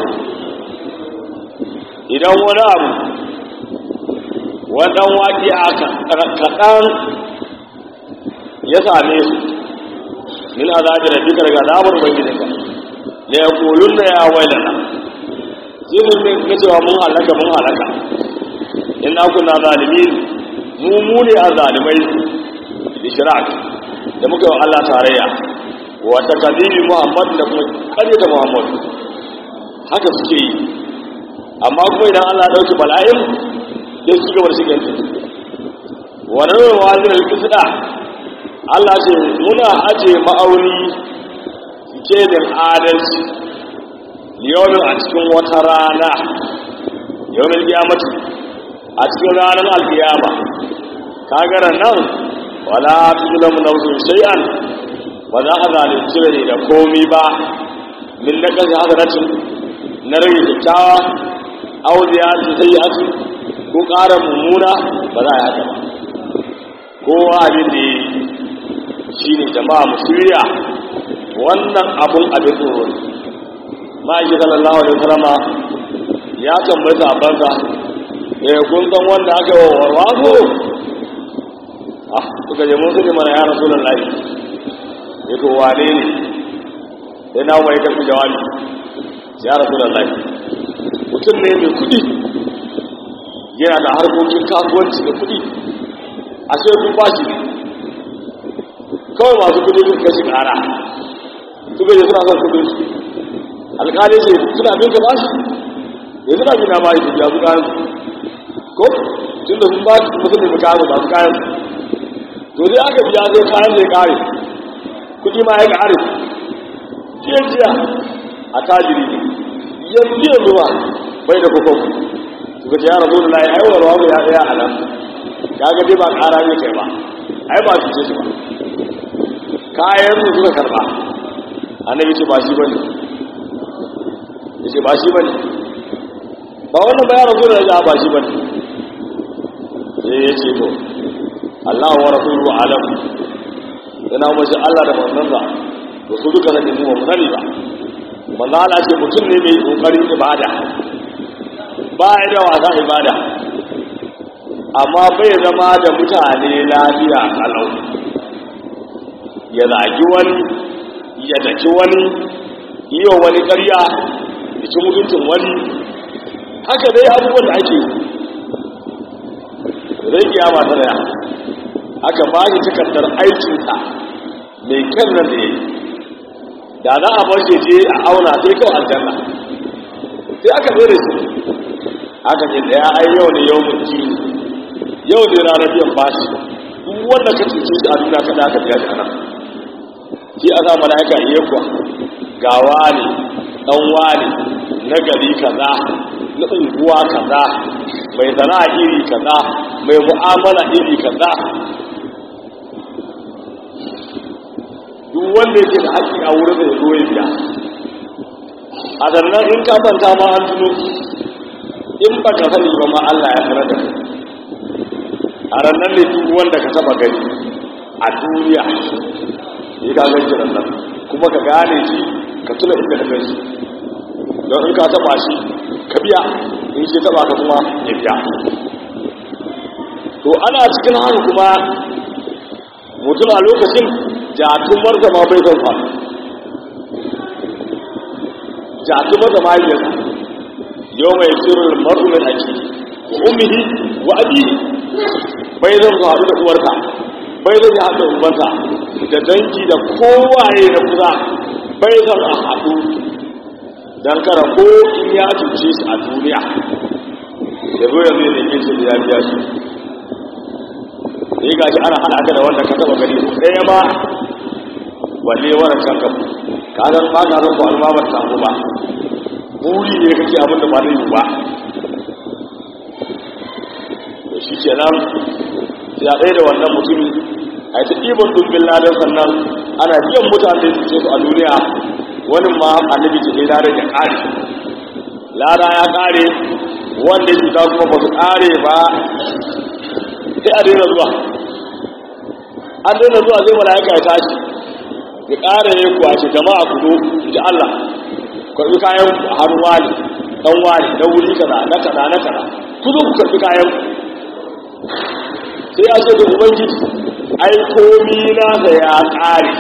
idan wani abu wadan waƙi a kaɗan ya same su min azabi rabbika daga azabar ubangijinka la yaquluna ya wailana sai mun ne cewa mun halaka mun halaka inna kunna zalimin mu mu ne azalimai ishrak da muka yi Allah tarayya wa takadibi Muhammad da kuma ƙaryata Muhammad haka suke yi amma kuma idan Allah ya dauki bala'in sai su gaba da shigar wa rawar wazir al-qisda Allah ce muna aje ma'auni kelin adalci liyomin a cikin wata rana yawon kiyamati a cikin ranar alkiyama kagara nan wala tuzulamu nafsun shay'an ba za a zalunci rai da komi ba min na kan hasanatin na rage kyakkyawa auliya su sai asu ko ƙara mummuna ba za a yi haka ba kowa abin da ya yi shi ne jama'a musulya wannan abun abin tsoro ne ma'aiki sallallahu alaihi wasallama ya tambayi sahabbansa eh kun san wanda aka yi wa warwaso ah suka je mun sani mana ya rasulullahi ya to wane ne sai na mai karfi jawabi ya rasulullahi mutum ne mai kudi yana da harkokin kasuwanci da kudi a sai kun bashi ne kawai masu kudi sun kashi kara suka je suna son kudin su alkali ce suna bin ka bashi ya suna bin na bashi su biya su kayan su ko tun da sun ba su mutum da kayan ba su kayan to dai aka biya sai kayan zai kare kudi ma ya kare jiya jiya a tajiri ne yanzu yanzu ba bai da kokon suka ce ya rabu da layi aiwarwa mu ya tsaya a nan kaga dai ba kara ne kai ba ai ba su ce su ba kayan su suka karba annabi ce ba shi bane ya ce ba shi bane ba wannan ba ya rabu da ya ba shi bane sai ya ce to Allah wa rasulu alam yana mace Allah da manzansa to su duka nan mu ba sani ba manzo Allah ce mutum ne mai kokarin ibada ba ya da wasa ibada amma bai zama da mutane lafiya kalau ya zagi wani ya daki wani yi wa wani ƙarya ya ci mutuncin wani haka dai abubuwan da ake rai kiyama ta daya aka ba shi takardar aikinsa mai kyan nan da ya yi da za a barshe je a auna sai kawai aljanna sai aka tsere su aka ce daya ai yau ne yau mutu yau ne ranar biyan bashi duk wanda ka cuce shi a duniya kada aka biya shi a nan sai a sa mala'ika iya kuwa ga wani dan wani na gari kaza na unguwa kaza mai sana'a iri kaza mai mu'amala iri kaza duk wanda yake da haƙƙi a wurin da ya zo ya biya a sannan in ka manta ma an tuno in ba ka sani ba ma Allah ya sanar da kai a ranar ne duk wanda ka taba gani a duniya ya ka gan shi nan kuma ka gane shi ka tuna inda ka gan shi don in ka taba shi ka biya in shi taba ka kuma ya biya to ana cikin haka kuma mutum a lokacin jatumar da ma bai zan fa jatumar da ma yi yau mai sirrin marumin ake umihi wa abihi bai zan su haɗu da uwarka bai zan ya haɗu da umarsa da dangi da kowaye na kusa bai zan a haɗu don kara ko in ya cuce shi a duniya da zo yanzu ya neme shi da ya biya shi sai gashi ana hada ka da wanda ka taba gani ɗaya ma balle wannan can ka ka san ba ka san ko alma ba ta ba buri ne kake abin da ba zai yi ba to shi kenan sai a ɗaya da wannan mutumi a yi ta ɗiban dubbin ladan sannan ana biyan mutane su ce su a duniya wani ma annabi ce ne ladan ya ƙare lada ya ƙare wanda cuta kuma ba su ƙare ba sai a daina zuwa an daina zuwa zai mala'ika ya tashi ya ƙara ya kwace jama'a ku zo ji Allah karɓi kayan ku a hannu wani ɗan wani na wuri kaza na kaza na kaza ku zo ku karɓi kayan ku sai ya ce da ubangiji ai komi na da ya ƙare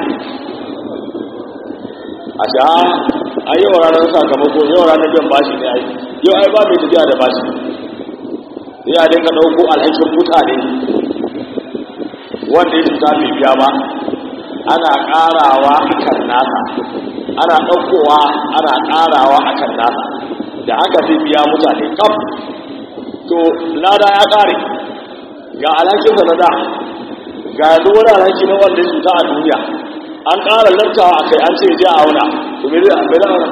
a sha a yau ranar sakamako yau ranar biyan bashi ne ai yau ai ba mai tafiya da bashi sai a dinga ɗauko alhakin mutane wanda ya cuta bai biya ba ana ƙarawa a kan nasa ana ɗaukowa ana ƙarawa a kan nasa da haka zai biya mutane kaf to lada ya ƙare ga alhakinsa na da ga yanzu wani alhaki na wanda ya cuta a duniya an ƙara lantawa a kai an ce je a auna to me zai ambai auna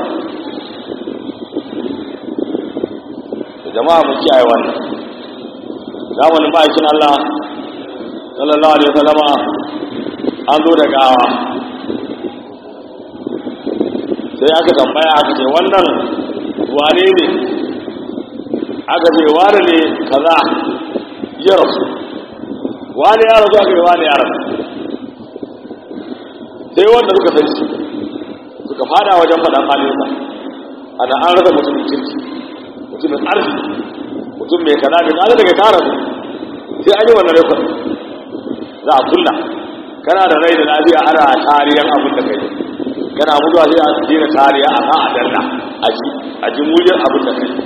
jama'a mu kiyaye wannan zamanin ma'aikin Allah sallallahu alaihi wasallama an zo da gawa sai aka tambaya aka ce wannan wane ne aka ce wane ne kaza ya rasu wane ya rasu aka ce wane ya rasu sai wanda suka san shi suka fada wajen faɗan halinsa ana an rasa mutumin kirki mutumin arziki mutum mai kaza da kaza daga kara su sai an yi wannan rekod za a kulla kana da rai da lafiya ana tariyan abin da kai kana mutuwa sai a dina tariya a kan adanna a ji a ji muryar abin da kai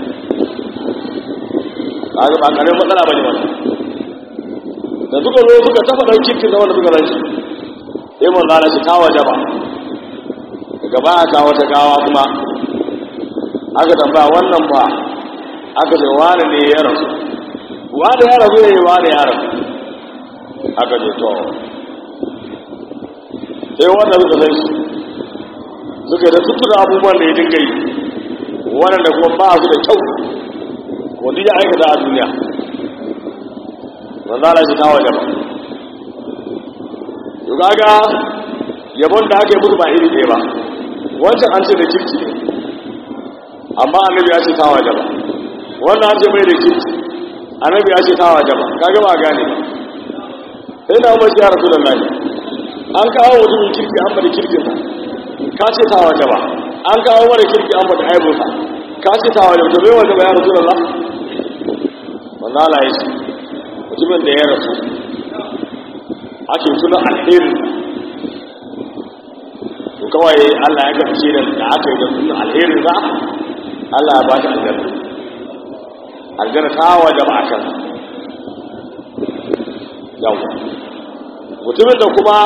kaga ba karamin matsala bane wannan da suka zo suka tafa dan kirkin da wanda suka ranci sai mun zana shi ta waje ba daga ba aka wata gawa kuma aka tambaya wannan ba aka ce wani ne ya rasu wani ya rasu ne wani ya rasu aka ce to sai wanda suka san shi suka da tuttura abubuwan da ya dinga yi waɗanda kuma ba su da kyau wanda ya aikata a duniya wanda ana shi kawo jama yau kaga yabon da aka yi musu ba iri ɗaya ba wancan an ce da kirki ne amma annabi ya ce kawo jama wannan an ce mai da kirki annabi ya ce kawo jama kaga ba gane sai na umar ya rasu da lafi an kawo mutumin kirki an bada kirkinsa ka ce kawo jama an kawo mara kirki an bada aibunsa ka ce kawo jama to bai wanda ba ya rasu da lafi manzala ya ce mutumin da ya rasu ake tuna alherin to kawai Allah ya gamshe da da aka yi da tuna alherin za Allah ya ba shi aljanna aljanna ta waje ba akan yawa mutumin da kuma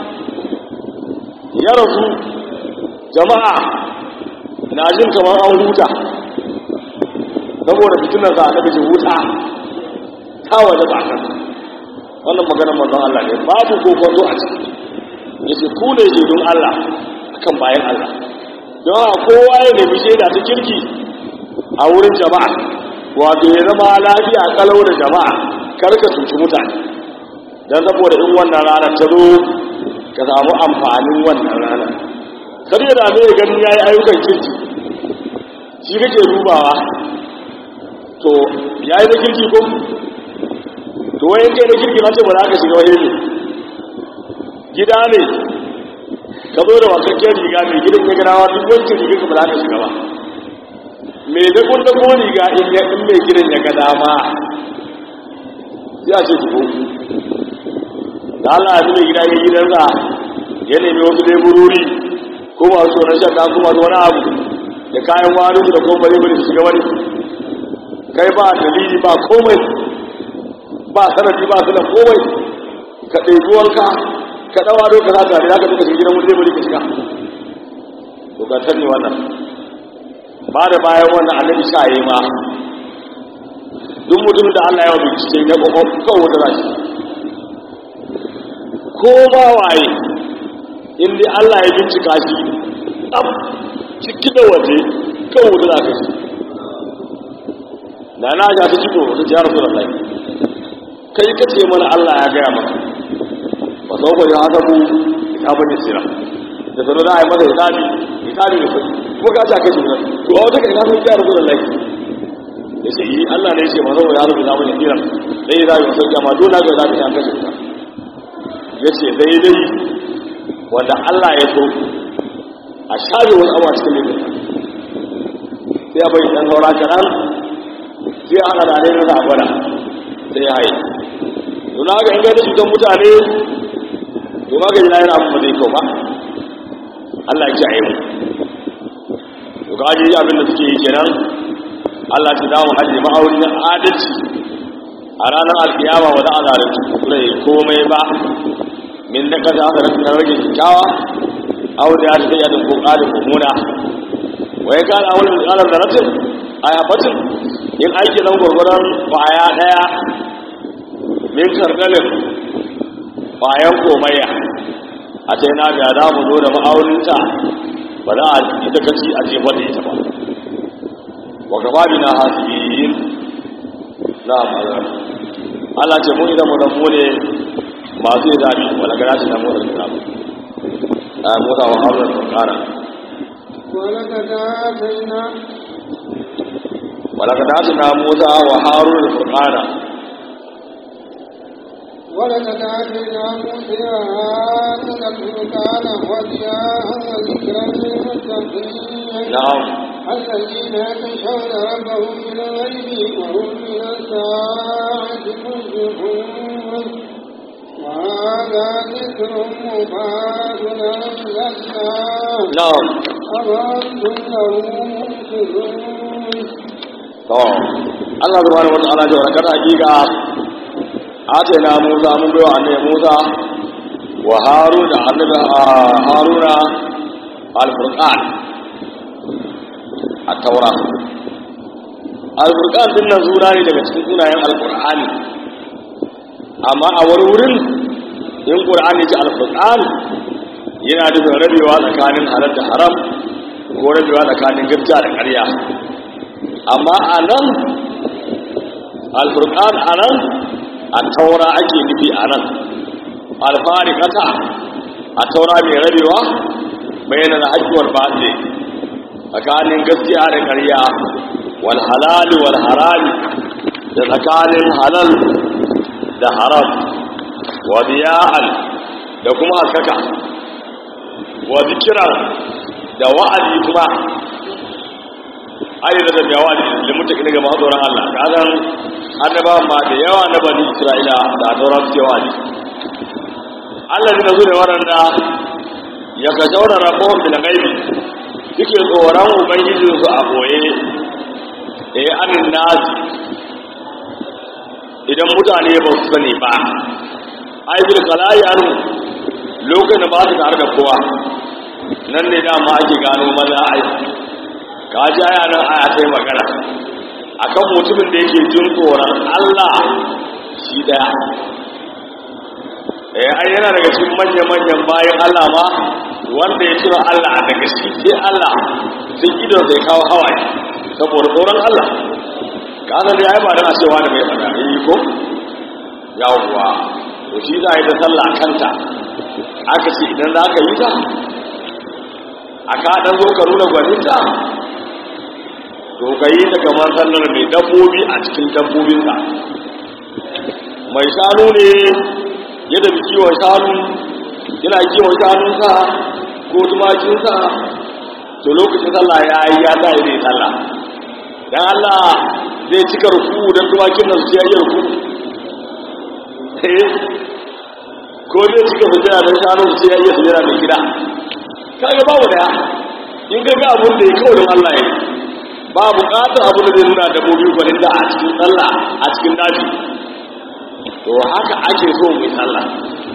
ya rasu jama'a na jin kamar an huta saboda fitinar za a taɓa huta ta waje ba kan wannan maganar manzon Allah ne babu kokonto a ciki yace ku ne shaidun Allah akan bayan Allah don haka kowa ya nemi shaida ta kirki a wurin jama'a wato ya zama lafiya kalau da jama'a kar ka cuci mutane dan saboda in wannan rana ta zo ka samu amfanin wannan rana kar ya dame ya ganin yayi ayyukan kirki shi kake dubawa to yayi da kirki ko to wayan kai da kirki mace ba za ka shiga wani ne gida ne ka zo da wakakken riga mai gidan ya gadawa duk wancan riga ka ba za ka shiga ba mai da kun da riga in ya in mai gidan ya gada ma ya ce ki ko da Allah ya mai gida ya gidan sa ya nemi wasu leburori ko masu tsoron shakka ko masu wani abu da kayan wani da kuma bari bari su shiga wani kai ba dalili ba komai ba sanadi ba sanan komai ka ɗaiɗi wanka ka ɗawa doka za ta za ka duka shi gidan wani bari ka shiga to ga ne wannan ba da bayan wannan annabi sha yi ma duk mutum da Allah ya bincike ya kokon kan wata rashi ko ba waye in dai Allah ya bincika shi ab ciki da waje kan wata za ka shi na na ja ta ciko wata jihar sunan kai ka ce mana Allah ya gaya maka ba sau ko ya haka ku kitabun isra da sanar da a yi masa hisabi hisabi da sai kuma ka ce kai juna to a wata kai na san ya rubuta lai ya ce yi Allah ne ya ce ma sau ya rubuta mana isra dai ya zai wasu jama dole ga zabi ta kashe ta ya ce daidai wanda Allah ya so a shafe wani abu a cikin laifin sai ya bai dan saura kaɗan sai ya haɗa da alaikar da agwada sai ya haye don haka in gaida cutar mutane to ma gaji na yana abu ba zai kyau ba Allah ya kiyaye mu to ga ji abin da suke yi kenan Allah ta dawo hajji ma'auri na adalci a ranar alkiyama ba za a zalunci rai komai ba min da kaza aka rasu na rage kyakkyawa aure ya ta yadda ko ƙarin mummuna wa ya kana wani misalar da rasin a yafatin in aiki nan gwargwaron kwaya ɗaya min kardalin kwayan komaiya a ce na ga za mu zo da ma'auninta ba za a ita kaci a ce wadda ita ba wa gaba bi na hasibiyin na ma'azar Allah ce mu idan mu dan mu ne masu yi zabi wala gara shi na mu da kira a mota wa haular kara ولقد آتينا ولقد آتنا موسى وهارون الفرقان ولقد آتينا موسى هارون الفرقان وضياء وذكرا للمتقين na'am الذين يخشون ربهم بالغيب وهم من الساعة مشركون وهذا ذكر مبارك أنزلناه na'am أفأنتم له منكرون to Allah subhanahu wa ta'ala ya warkar hakika atayna Musa mun bai wa annabi Musa wa Harun da annabi Haruna al-Furqan at-Taura al-Furqan din nan sura ne daga cikin sunayen al-Qur'ani amma a wani wurin in Qur'ani ji al-Furqan yana da rabewa tsakanin halal da haram ko rabewa tsakanin gaskiya da ƙarya amma a nan alfurkan a nan a taura ake nufi a nan alfarikata a taura mai rabewa bayyana da hajjuwar baɗe tsakanin gaskiya da ƙarya wal halali wal harami da tsakanin halal da haram wa biya'an da kuma haskaka wa zikiran da wa'azi kuma ayi da da wa'azi da mutaki daga masu tsoron Allah ka zan annaba ma da yawa na bani Isra'ila da tauran cewa ne Allah ne zo da waɗanda ya ka jaura rabon bil gaibi suke tsoron ubangijinsu a boye eh anin nasi idan mutane ba su sani ba ai bil kalayi anu lokacin da ba su tare da kowa nan ne dama ake gano maza ai ka ji aya nan aya sai magana akan mutumin da yake jin tsoron Allah shi daya eh ai yana daga cikin manyan manyan bayan Allah ma wanda ya tura Allah daga shi sai Allah sai idon sai kawo hawaye saboda tsoron Allah ka san dai ai ba dan cewa da mai fada eh ko yawwa to shi za a yi ta sallah kanta aka ce idan za ka yi ta aka dan zo ka nuna gwaninta to ka yi ta kamar sallar mai dabbobi a cikin dabbobinsa mai shanu ne ya tafi kiwon shanu yana kiwon shanunsa ko tumakinsa to lokacin sallah ya yi ya sa zai sallah dan Allah zai cika ruku don tumakin nan su ya yi ruku ko zai cika sujjada don shanun su ya iya sujjada mai gida kaga babu daya in ga ga abun da ya kawo don Allah ya yi ba bukatar abin da zai nuna dabbobi gwanin da a cikin sallah a cikin daji to haka ake so mai sallah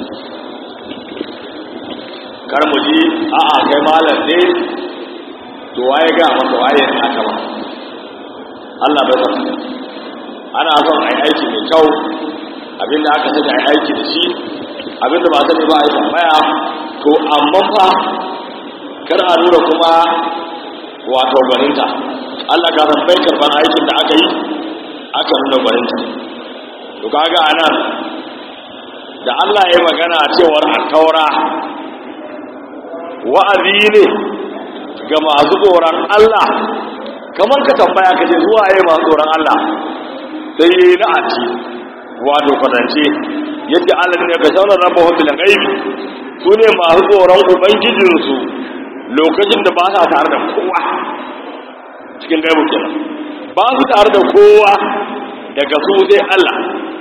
kar mu ji a'a kai malam ne to waye ga maka waye ne aka ba Allah bai san ana son ai aiki mai kyau abinda aka sani ai aiki da shi abinda ba sani ba ai tambaya to amma fa kar a nuna kuma wato gwaninta Allah ka san bai karban aikin da aka yi aka nuna gwaninta to kaga anan da Allah ya magana cewar taura wa'azi ne ga masu tsoron Allah kamar ka tambaya ka ce zuwa yi masu tsoron Allah sai yi na'aci wato kwatance yadda Allah ne ka shaunar rabba hudu gaibi su ne masu tsoron ubangijinsu lokacin da ba sa tare da kowa cikin gaibu kenan ba su tare da kowa daga su sai Allah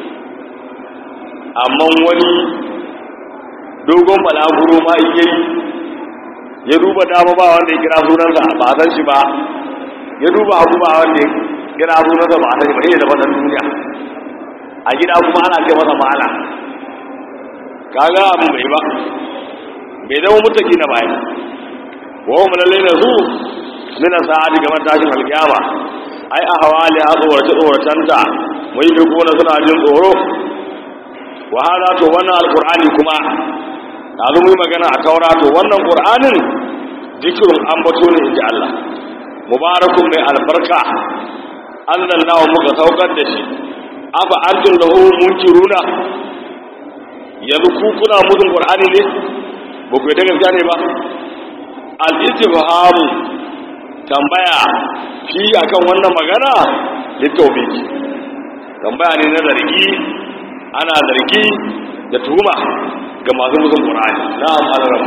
amma wani dogon balaguro ma iya yi ya duba dama ba wanda ya kira sunansa ba san shi ba ya duba abu ba wanda ya kira sunansa ba san shi ba ne da wannan duniya a gida kuma ana ce masa ma'ana kaga abin bai ba bai zama mutaki na bayan wa hum lallai na zu min sa'adi game tashin alkiyama ai a hawali a tsorace tsoracenta mun yi kuna suna jin tsoro wa hada to wannan alqur'ani kuma yanzu mu yi magana a taura to wannan qur'anin zikrun ambato ne inji Allah mubarakun mai albarka anzalnahu muka saukar da shi afa antum lahu munkiruna yanzu ku kuna mudun qur'ani ne ba ku yi ta gaskiya ne ba al-istifhamu tambaya fi akan wannan magana littawbiki tambaya ne na zargi ana zargi da tuhuma ga masu musun ƙur'ani na al'amuran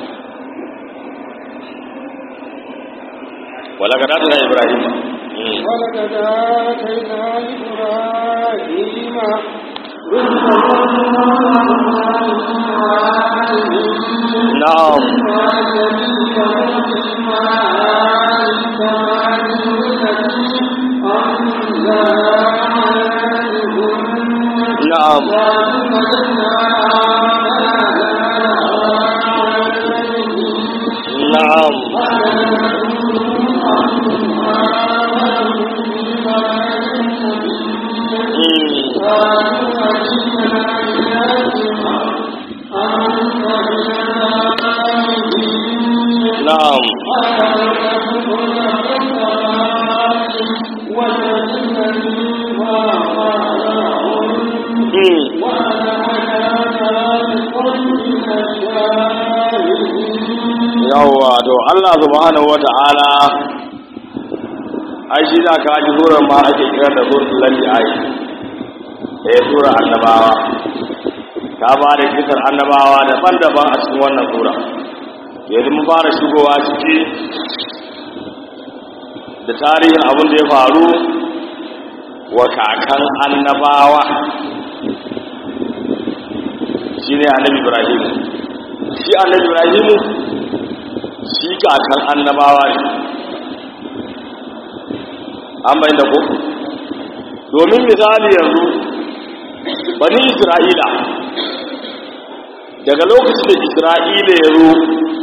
wala ga datu na ibrahim ولقد آتينا إبراهيم na'am na'am na'am Mm. na'am Mm. yawwa to Allah subhanahu wata'ala ai shi da ka ji surar ma ake kira da suratul lalli ai eh sura annabawa ta ba da kisar annabawa daban-daban a cikin wannan sura yanzu mun fara shigowa ciki da tarihin abin da ya faru wa kakan annabawa shine annabi ibrahim shi annabi ibrahim shi kakan annabawa ne an bayan da ko domin misali yanzu bani isra'ila daga lokacin da isra'ila ya zo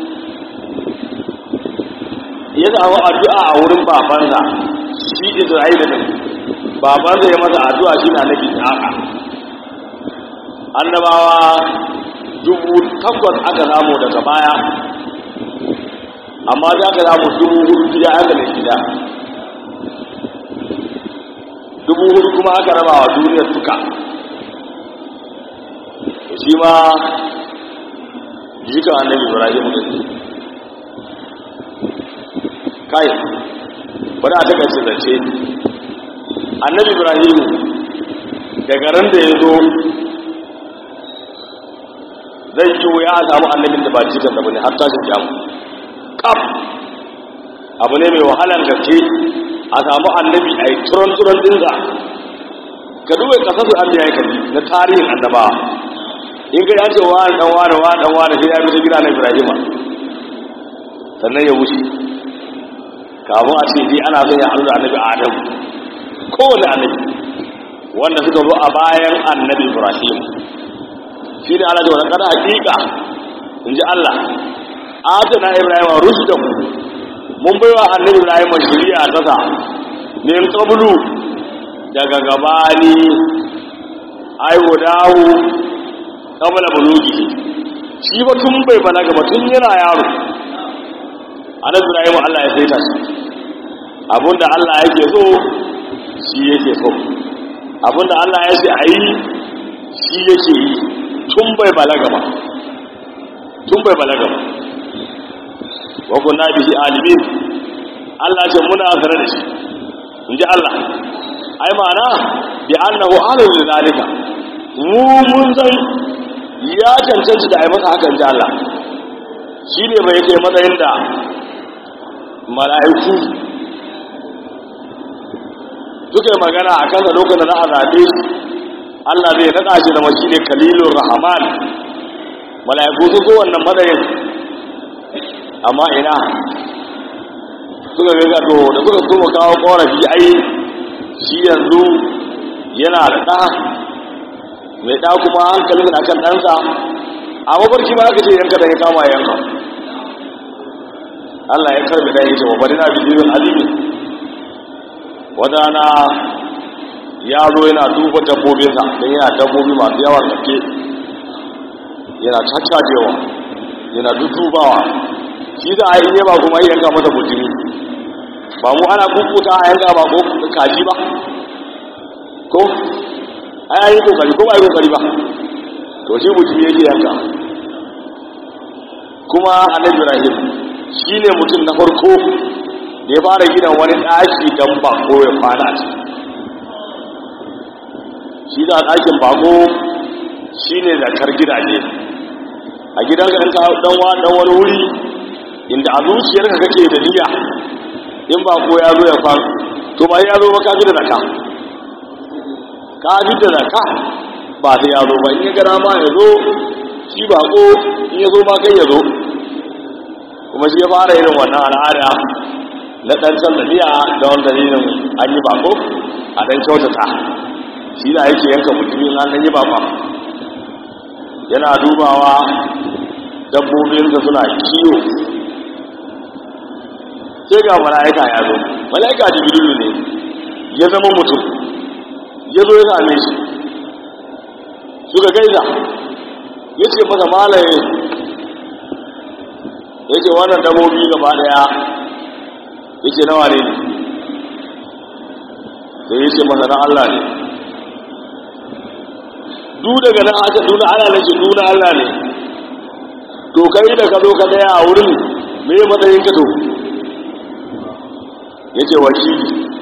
ya samu addu'a a wurin babansa shi isra'ila ne babansa ya masa addu'a shi na nabi haka annabawa dubu takwas aka samu daga baya amma za ka samu dubu hudu gida aka da gida dubu hudu kuma aka raba wa duniyar duka shi ma jikan annabi ibrahim da ne kai bari a daga ce zace annabi ibrahim daga ran da ya zo zai yi wuya a samu annabin da ba jikan da bane har tashin kyamu kaf abu ne mai wahalar gaske a samu annabi a yi turon-turon dinsa ka duba kasar su an biya kaji na tarihin annabawa in ka yace wa dan wani wa dan wani sai ya bi ta gida na ibrahima sannan ya wuce kamun a ce dai ana son ya haɗu da annabi adam kowane annabi wanda suka zo a bayan annabi ibrahim shi ne ana da wani kada hakika in ji allah atana ibrahim rushdahu mun baiwa annabi ibrahim shari'a ta sa min qablu daga gabani ai wadahu qabla bulugi shi ba tun bai balaga ba tun yana yaro annabi ibrahim Allah ya saita shi abinda Allah yake so shi yake so abinda Allah ya ce ayi shi yake yi tun bai balaga ba tun bai balaga ba wa kunna bihi alimin Allah ce muna zare da shi inji Allah ai ma'ana bi annahu alim li zalika mu mun san ya cancanta da ai masa hakan ji Allah shi ne bai kai matsayin da mala'iku suka yi magana a kansa lokacin da na azabe shi Allah zai naɗa shi da mashi ne kalilun rahman mala'iku su zo wannan matsayin amma ina suka gaga to da suka kuma kawo korafi ai shi yanzu yana da ɗa mai ɗa kuma hankalin da kan ɗansa a mafarki ma aka ce yanka da ya kama yanka Allah ya karbi ɗan yace wa bari na bidiyon azimi wata na ya zo yana duba dabbobinsa don yana dabbobi masu yawan gaske yana caccajewa yana dudubawa shi za a yi ne ba kuma yanka masa bujimi ba mu ana kukuta a yanka ba ko kaji ba ko ai yi kokari ko ba yi kokari ba to shi bujimi yake yanka kuma annabi ibrahim shi ne mutum na farko da ya fara gidan wani ɗaki don bako ya kwana a ciki shi da ɗakin bako shine zakar gidaje a gidanka in ka dan wa dan wani wuri inda a zuciyarka kake da niyya in ba ko ya zo ya fa to ba ya zo ba ka fi da zaka ka fi da zaka ba sai ya zo ba in ya gara ma ya zo shi ba ko in ya zo ma kai ya zo kuma shi ya fara irin wannan al'ada na ɗan sallamiya da wani dalilin an yi bako a ɗan kyautata shi na yake yanka mutumin an yi bakon yana dubawa dabbobinsa suna kiyo sai ga mala'ika ya zo mala'ika jibrilu ne ya zama mutum ya zo ya same shi suka gaisa ya ce masa malaye ya ce wannan dabbobi gaba daya ya ce nawa ne sai ya ce masa na Allah ne du daga nan aka duna Allah ne ce duna Allah ne to kai da ka zo ka daya a wurin me matsayin ka to ya ce wakili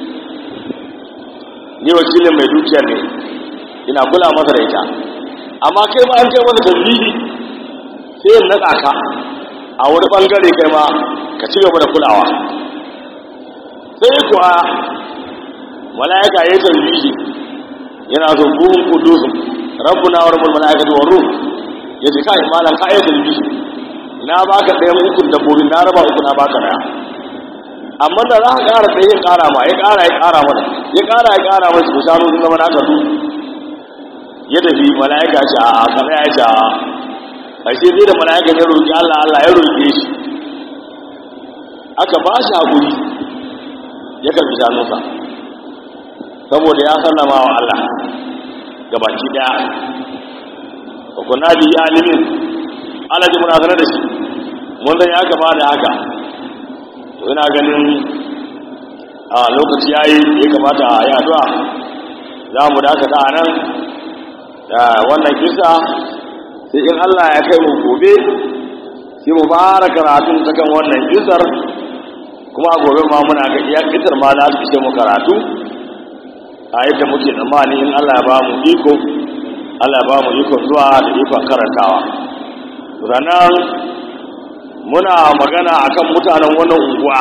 ni wakilin mai dukiyar ne ina kula masa da ita amma kai ma an kai masa tambihi sai yin naɗa ka a wani ɓangare kai ma ka ci gaba da kulawa sai kuwa mala'ika ya yi tambihi yana zo buhun kudusun rabbuna wa rabbul mala'ikatu wa ruh ya ce kai malam ka yi tambihi na baka ɗayan ukun dabbobin na raba uku na baka daya amma da za ka ƙara sai ya ƙara ma ya ƙara ya ƙara mana ya ƙara ya ƙara mana su shanu sun zama naka du ya tafi mala'ika ce a kamar ya ce a ƙarshe zai da mala'ika ya roƙi Allah Allah ya roƙe shi aka ba shi haƙuri ya karfi shanunsa saboda ya sallama wa Allah ga baki ɗaya wa kunna bi alimin Allah ji muna sanar da shi mun san ya gaba da haka to ina ganin a lokaci yayi ya kamata a yi addu'a za mu dakata a nan da wannan kisa sai in Allah ya kai mu gobe sai mu fara karatun ta kan wannan kisar kuma a gobe ma muna ga iya kisar ma za su ishe mu karatu a yadda muke tsammani in Allah ya ba mu iko Allah ya ba mu iko zuwa da ikon karantawa sannan muna magana akan mutanen wannan unguwa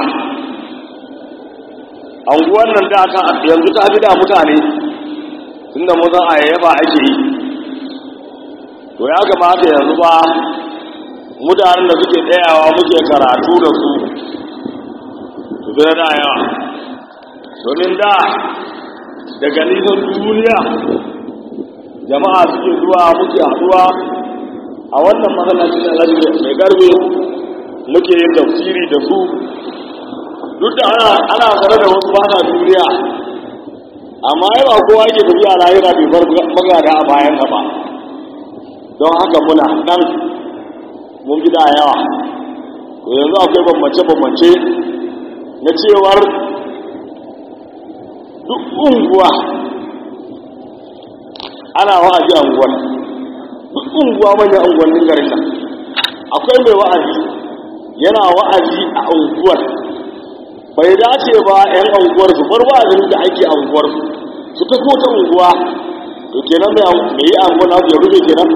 unguwan nan da aka yanzu ta fi da mutane tunda mu zan ayyaba ake yi to ya kamata yanzu ba mutanen da suke tsayawa muke karatu da su su zai da yawa domin da daga nisan duniya jama'a suke zuwa muke haduwa a wannan matsalacin alhaji mai garbe muke yin tafsiri da su duk da ana ana tare da wasu bana duniya amma yawa kowa yake tafiya lahira bai bar magana a bayan gaba don haka muna nan mun gida yawa to yanzu akwai bambance-bambance na cewar duk unguwa ana wa'azi a unguwar duk unguwa manyan unguwannin garin nan akwai mai wa'azi yana wa'azi a unguwar bai dace ba 'yan unguwar su bar wa'azin da ake a unguwar su ta kota unguwa to kenan mai yi unguwar na ya rufe kenan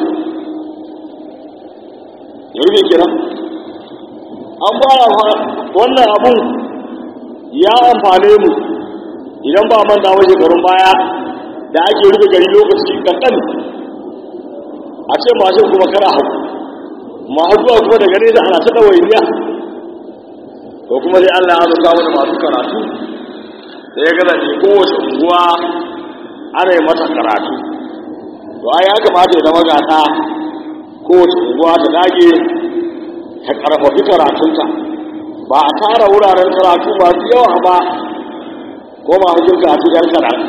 ya rufe kenan an fara wannan abun ya amfane mu idan ba manta wa shekarun baya da ake rufe gari lokaci kankan a ce mashin kuma kana hau masu zuwa kuma daga nesa ana ta ɗawainiya ko kuma sai Allah ya zuka mu da masu karatu da ya gaza ce kowace unguwa ana yi mata karatu to ai ya kamata ya zama gata kowace unguwa ta dage ta karfafi karatunta ba a tara wuraren karatu masu yawa ba ko masu jin karatu yan kaɗan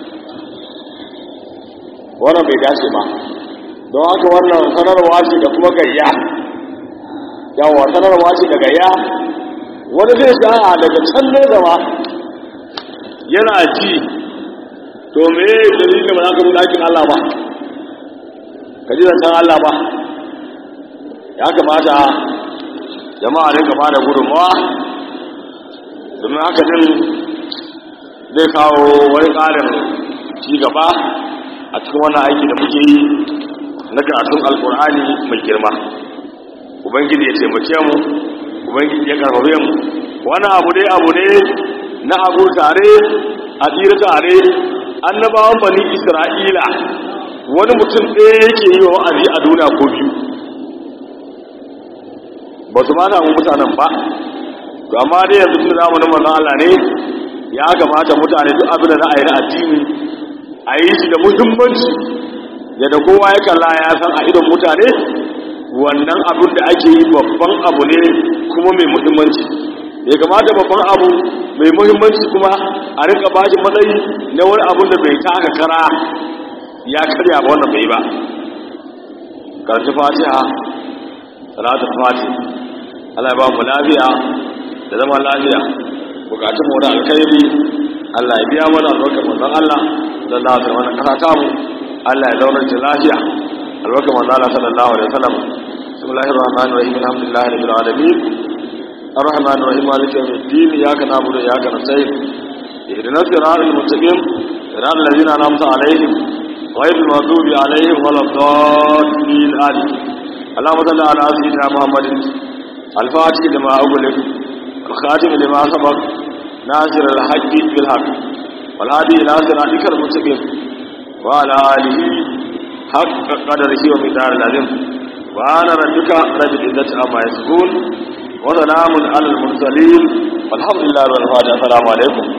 wannan bai dace ba don haka wannan sanarwa ce da kuma gayya yawa sanarwa ce da gayya wani zai sa'a daga can ne zama yana ji to me dalilin ba za ka zo ɗakin Allah ba ka ji zancen Allah ba ya kamata jama'a ne gaba da gudunmawa domin haka din zai kawo wani ƙarin ci gaba a cikin wannan aiki da muke yi na karatun alkur'ani mai girma ubangiji ya taimake mu ubangiji ya karfafe mu wani abu ne abu ne na abu tare a tsira tare annabawan bani isra'ila wani mutum ɗaya yake yi wa wa'azi a duniya ko biyu ba su ma samu mutanen ba to amma dai yanzu tun zamanin manzon Allah ne ya kamata mutane duk abin da za a yi na addini a yi shi da muhimmanci yadda kowa ya kalla ya san a idon mutane wannan abin da ake yi babban abu ne kuma mai muhimmanci ya kamata babban abu mai muhimmanci kuma a rika bashi matsayi na wani abin da bai taka kara ya karya ba wannan bai ba karfi fatiha salatul fatiha Allah ya ba mu lafiya da zama lafiya bukatun mu da alkhairi Allah ya biya mana albarkar manzon Allah sallallahu alaihi wasallam kasa ta mu Allah ya zauna da lafiya albarkar manzon Allah sallallahu alaihi wasallam bismillahir rahmanir rahim alhamdulillahi rabbil alamin الرحمن الرحيم مالك يوم الدين اياك نعبد واياك نستعين اهدنا الصراط المستقيم صراط الذين انعمت عليهم غير المغضوب عليهم ولا الضالين امين اللهم صل على سيدنا محمد الفاتح لما أغلق الخاتم لما سبق ناصر الحق بالحق والهادي إلى صراطك المستقيم وعلى آله حق قدره ومقدار العظيم وأنا ربك رب العزة عما يصفون وسلام على المرسلين والحمد لله رب العالمين السلام عليكم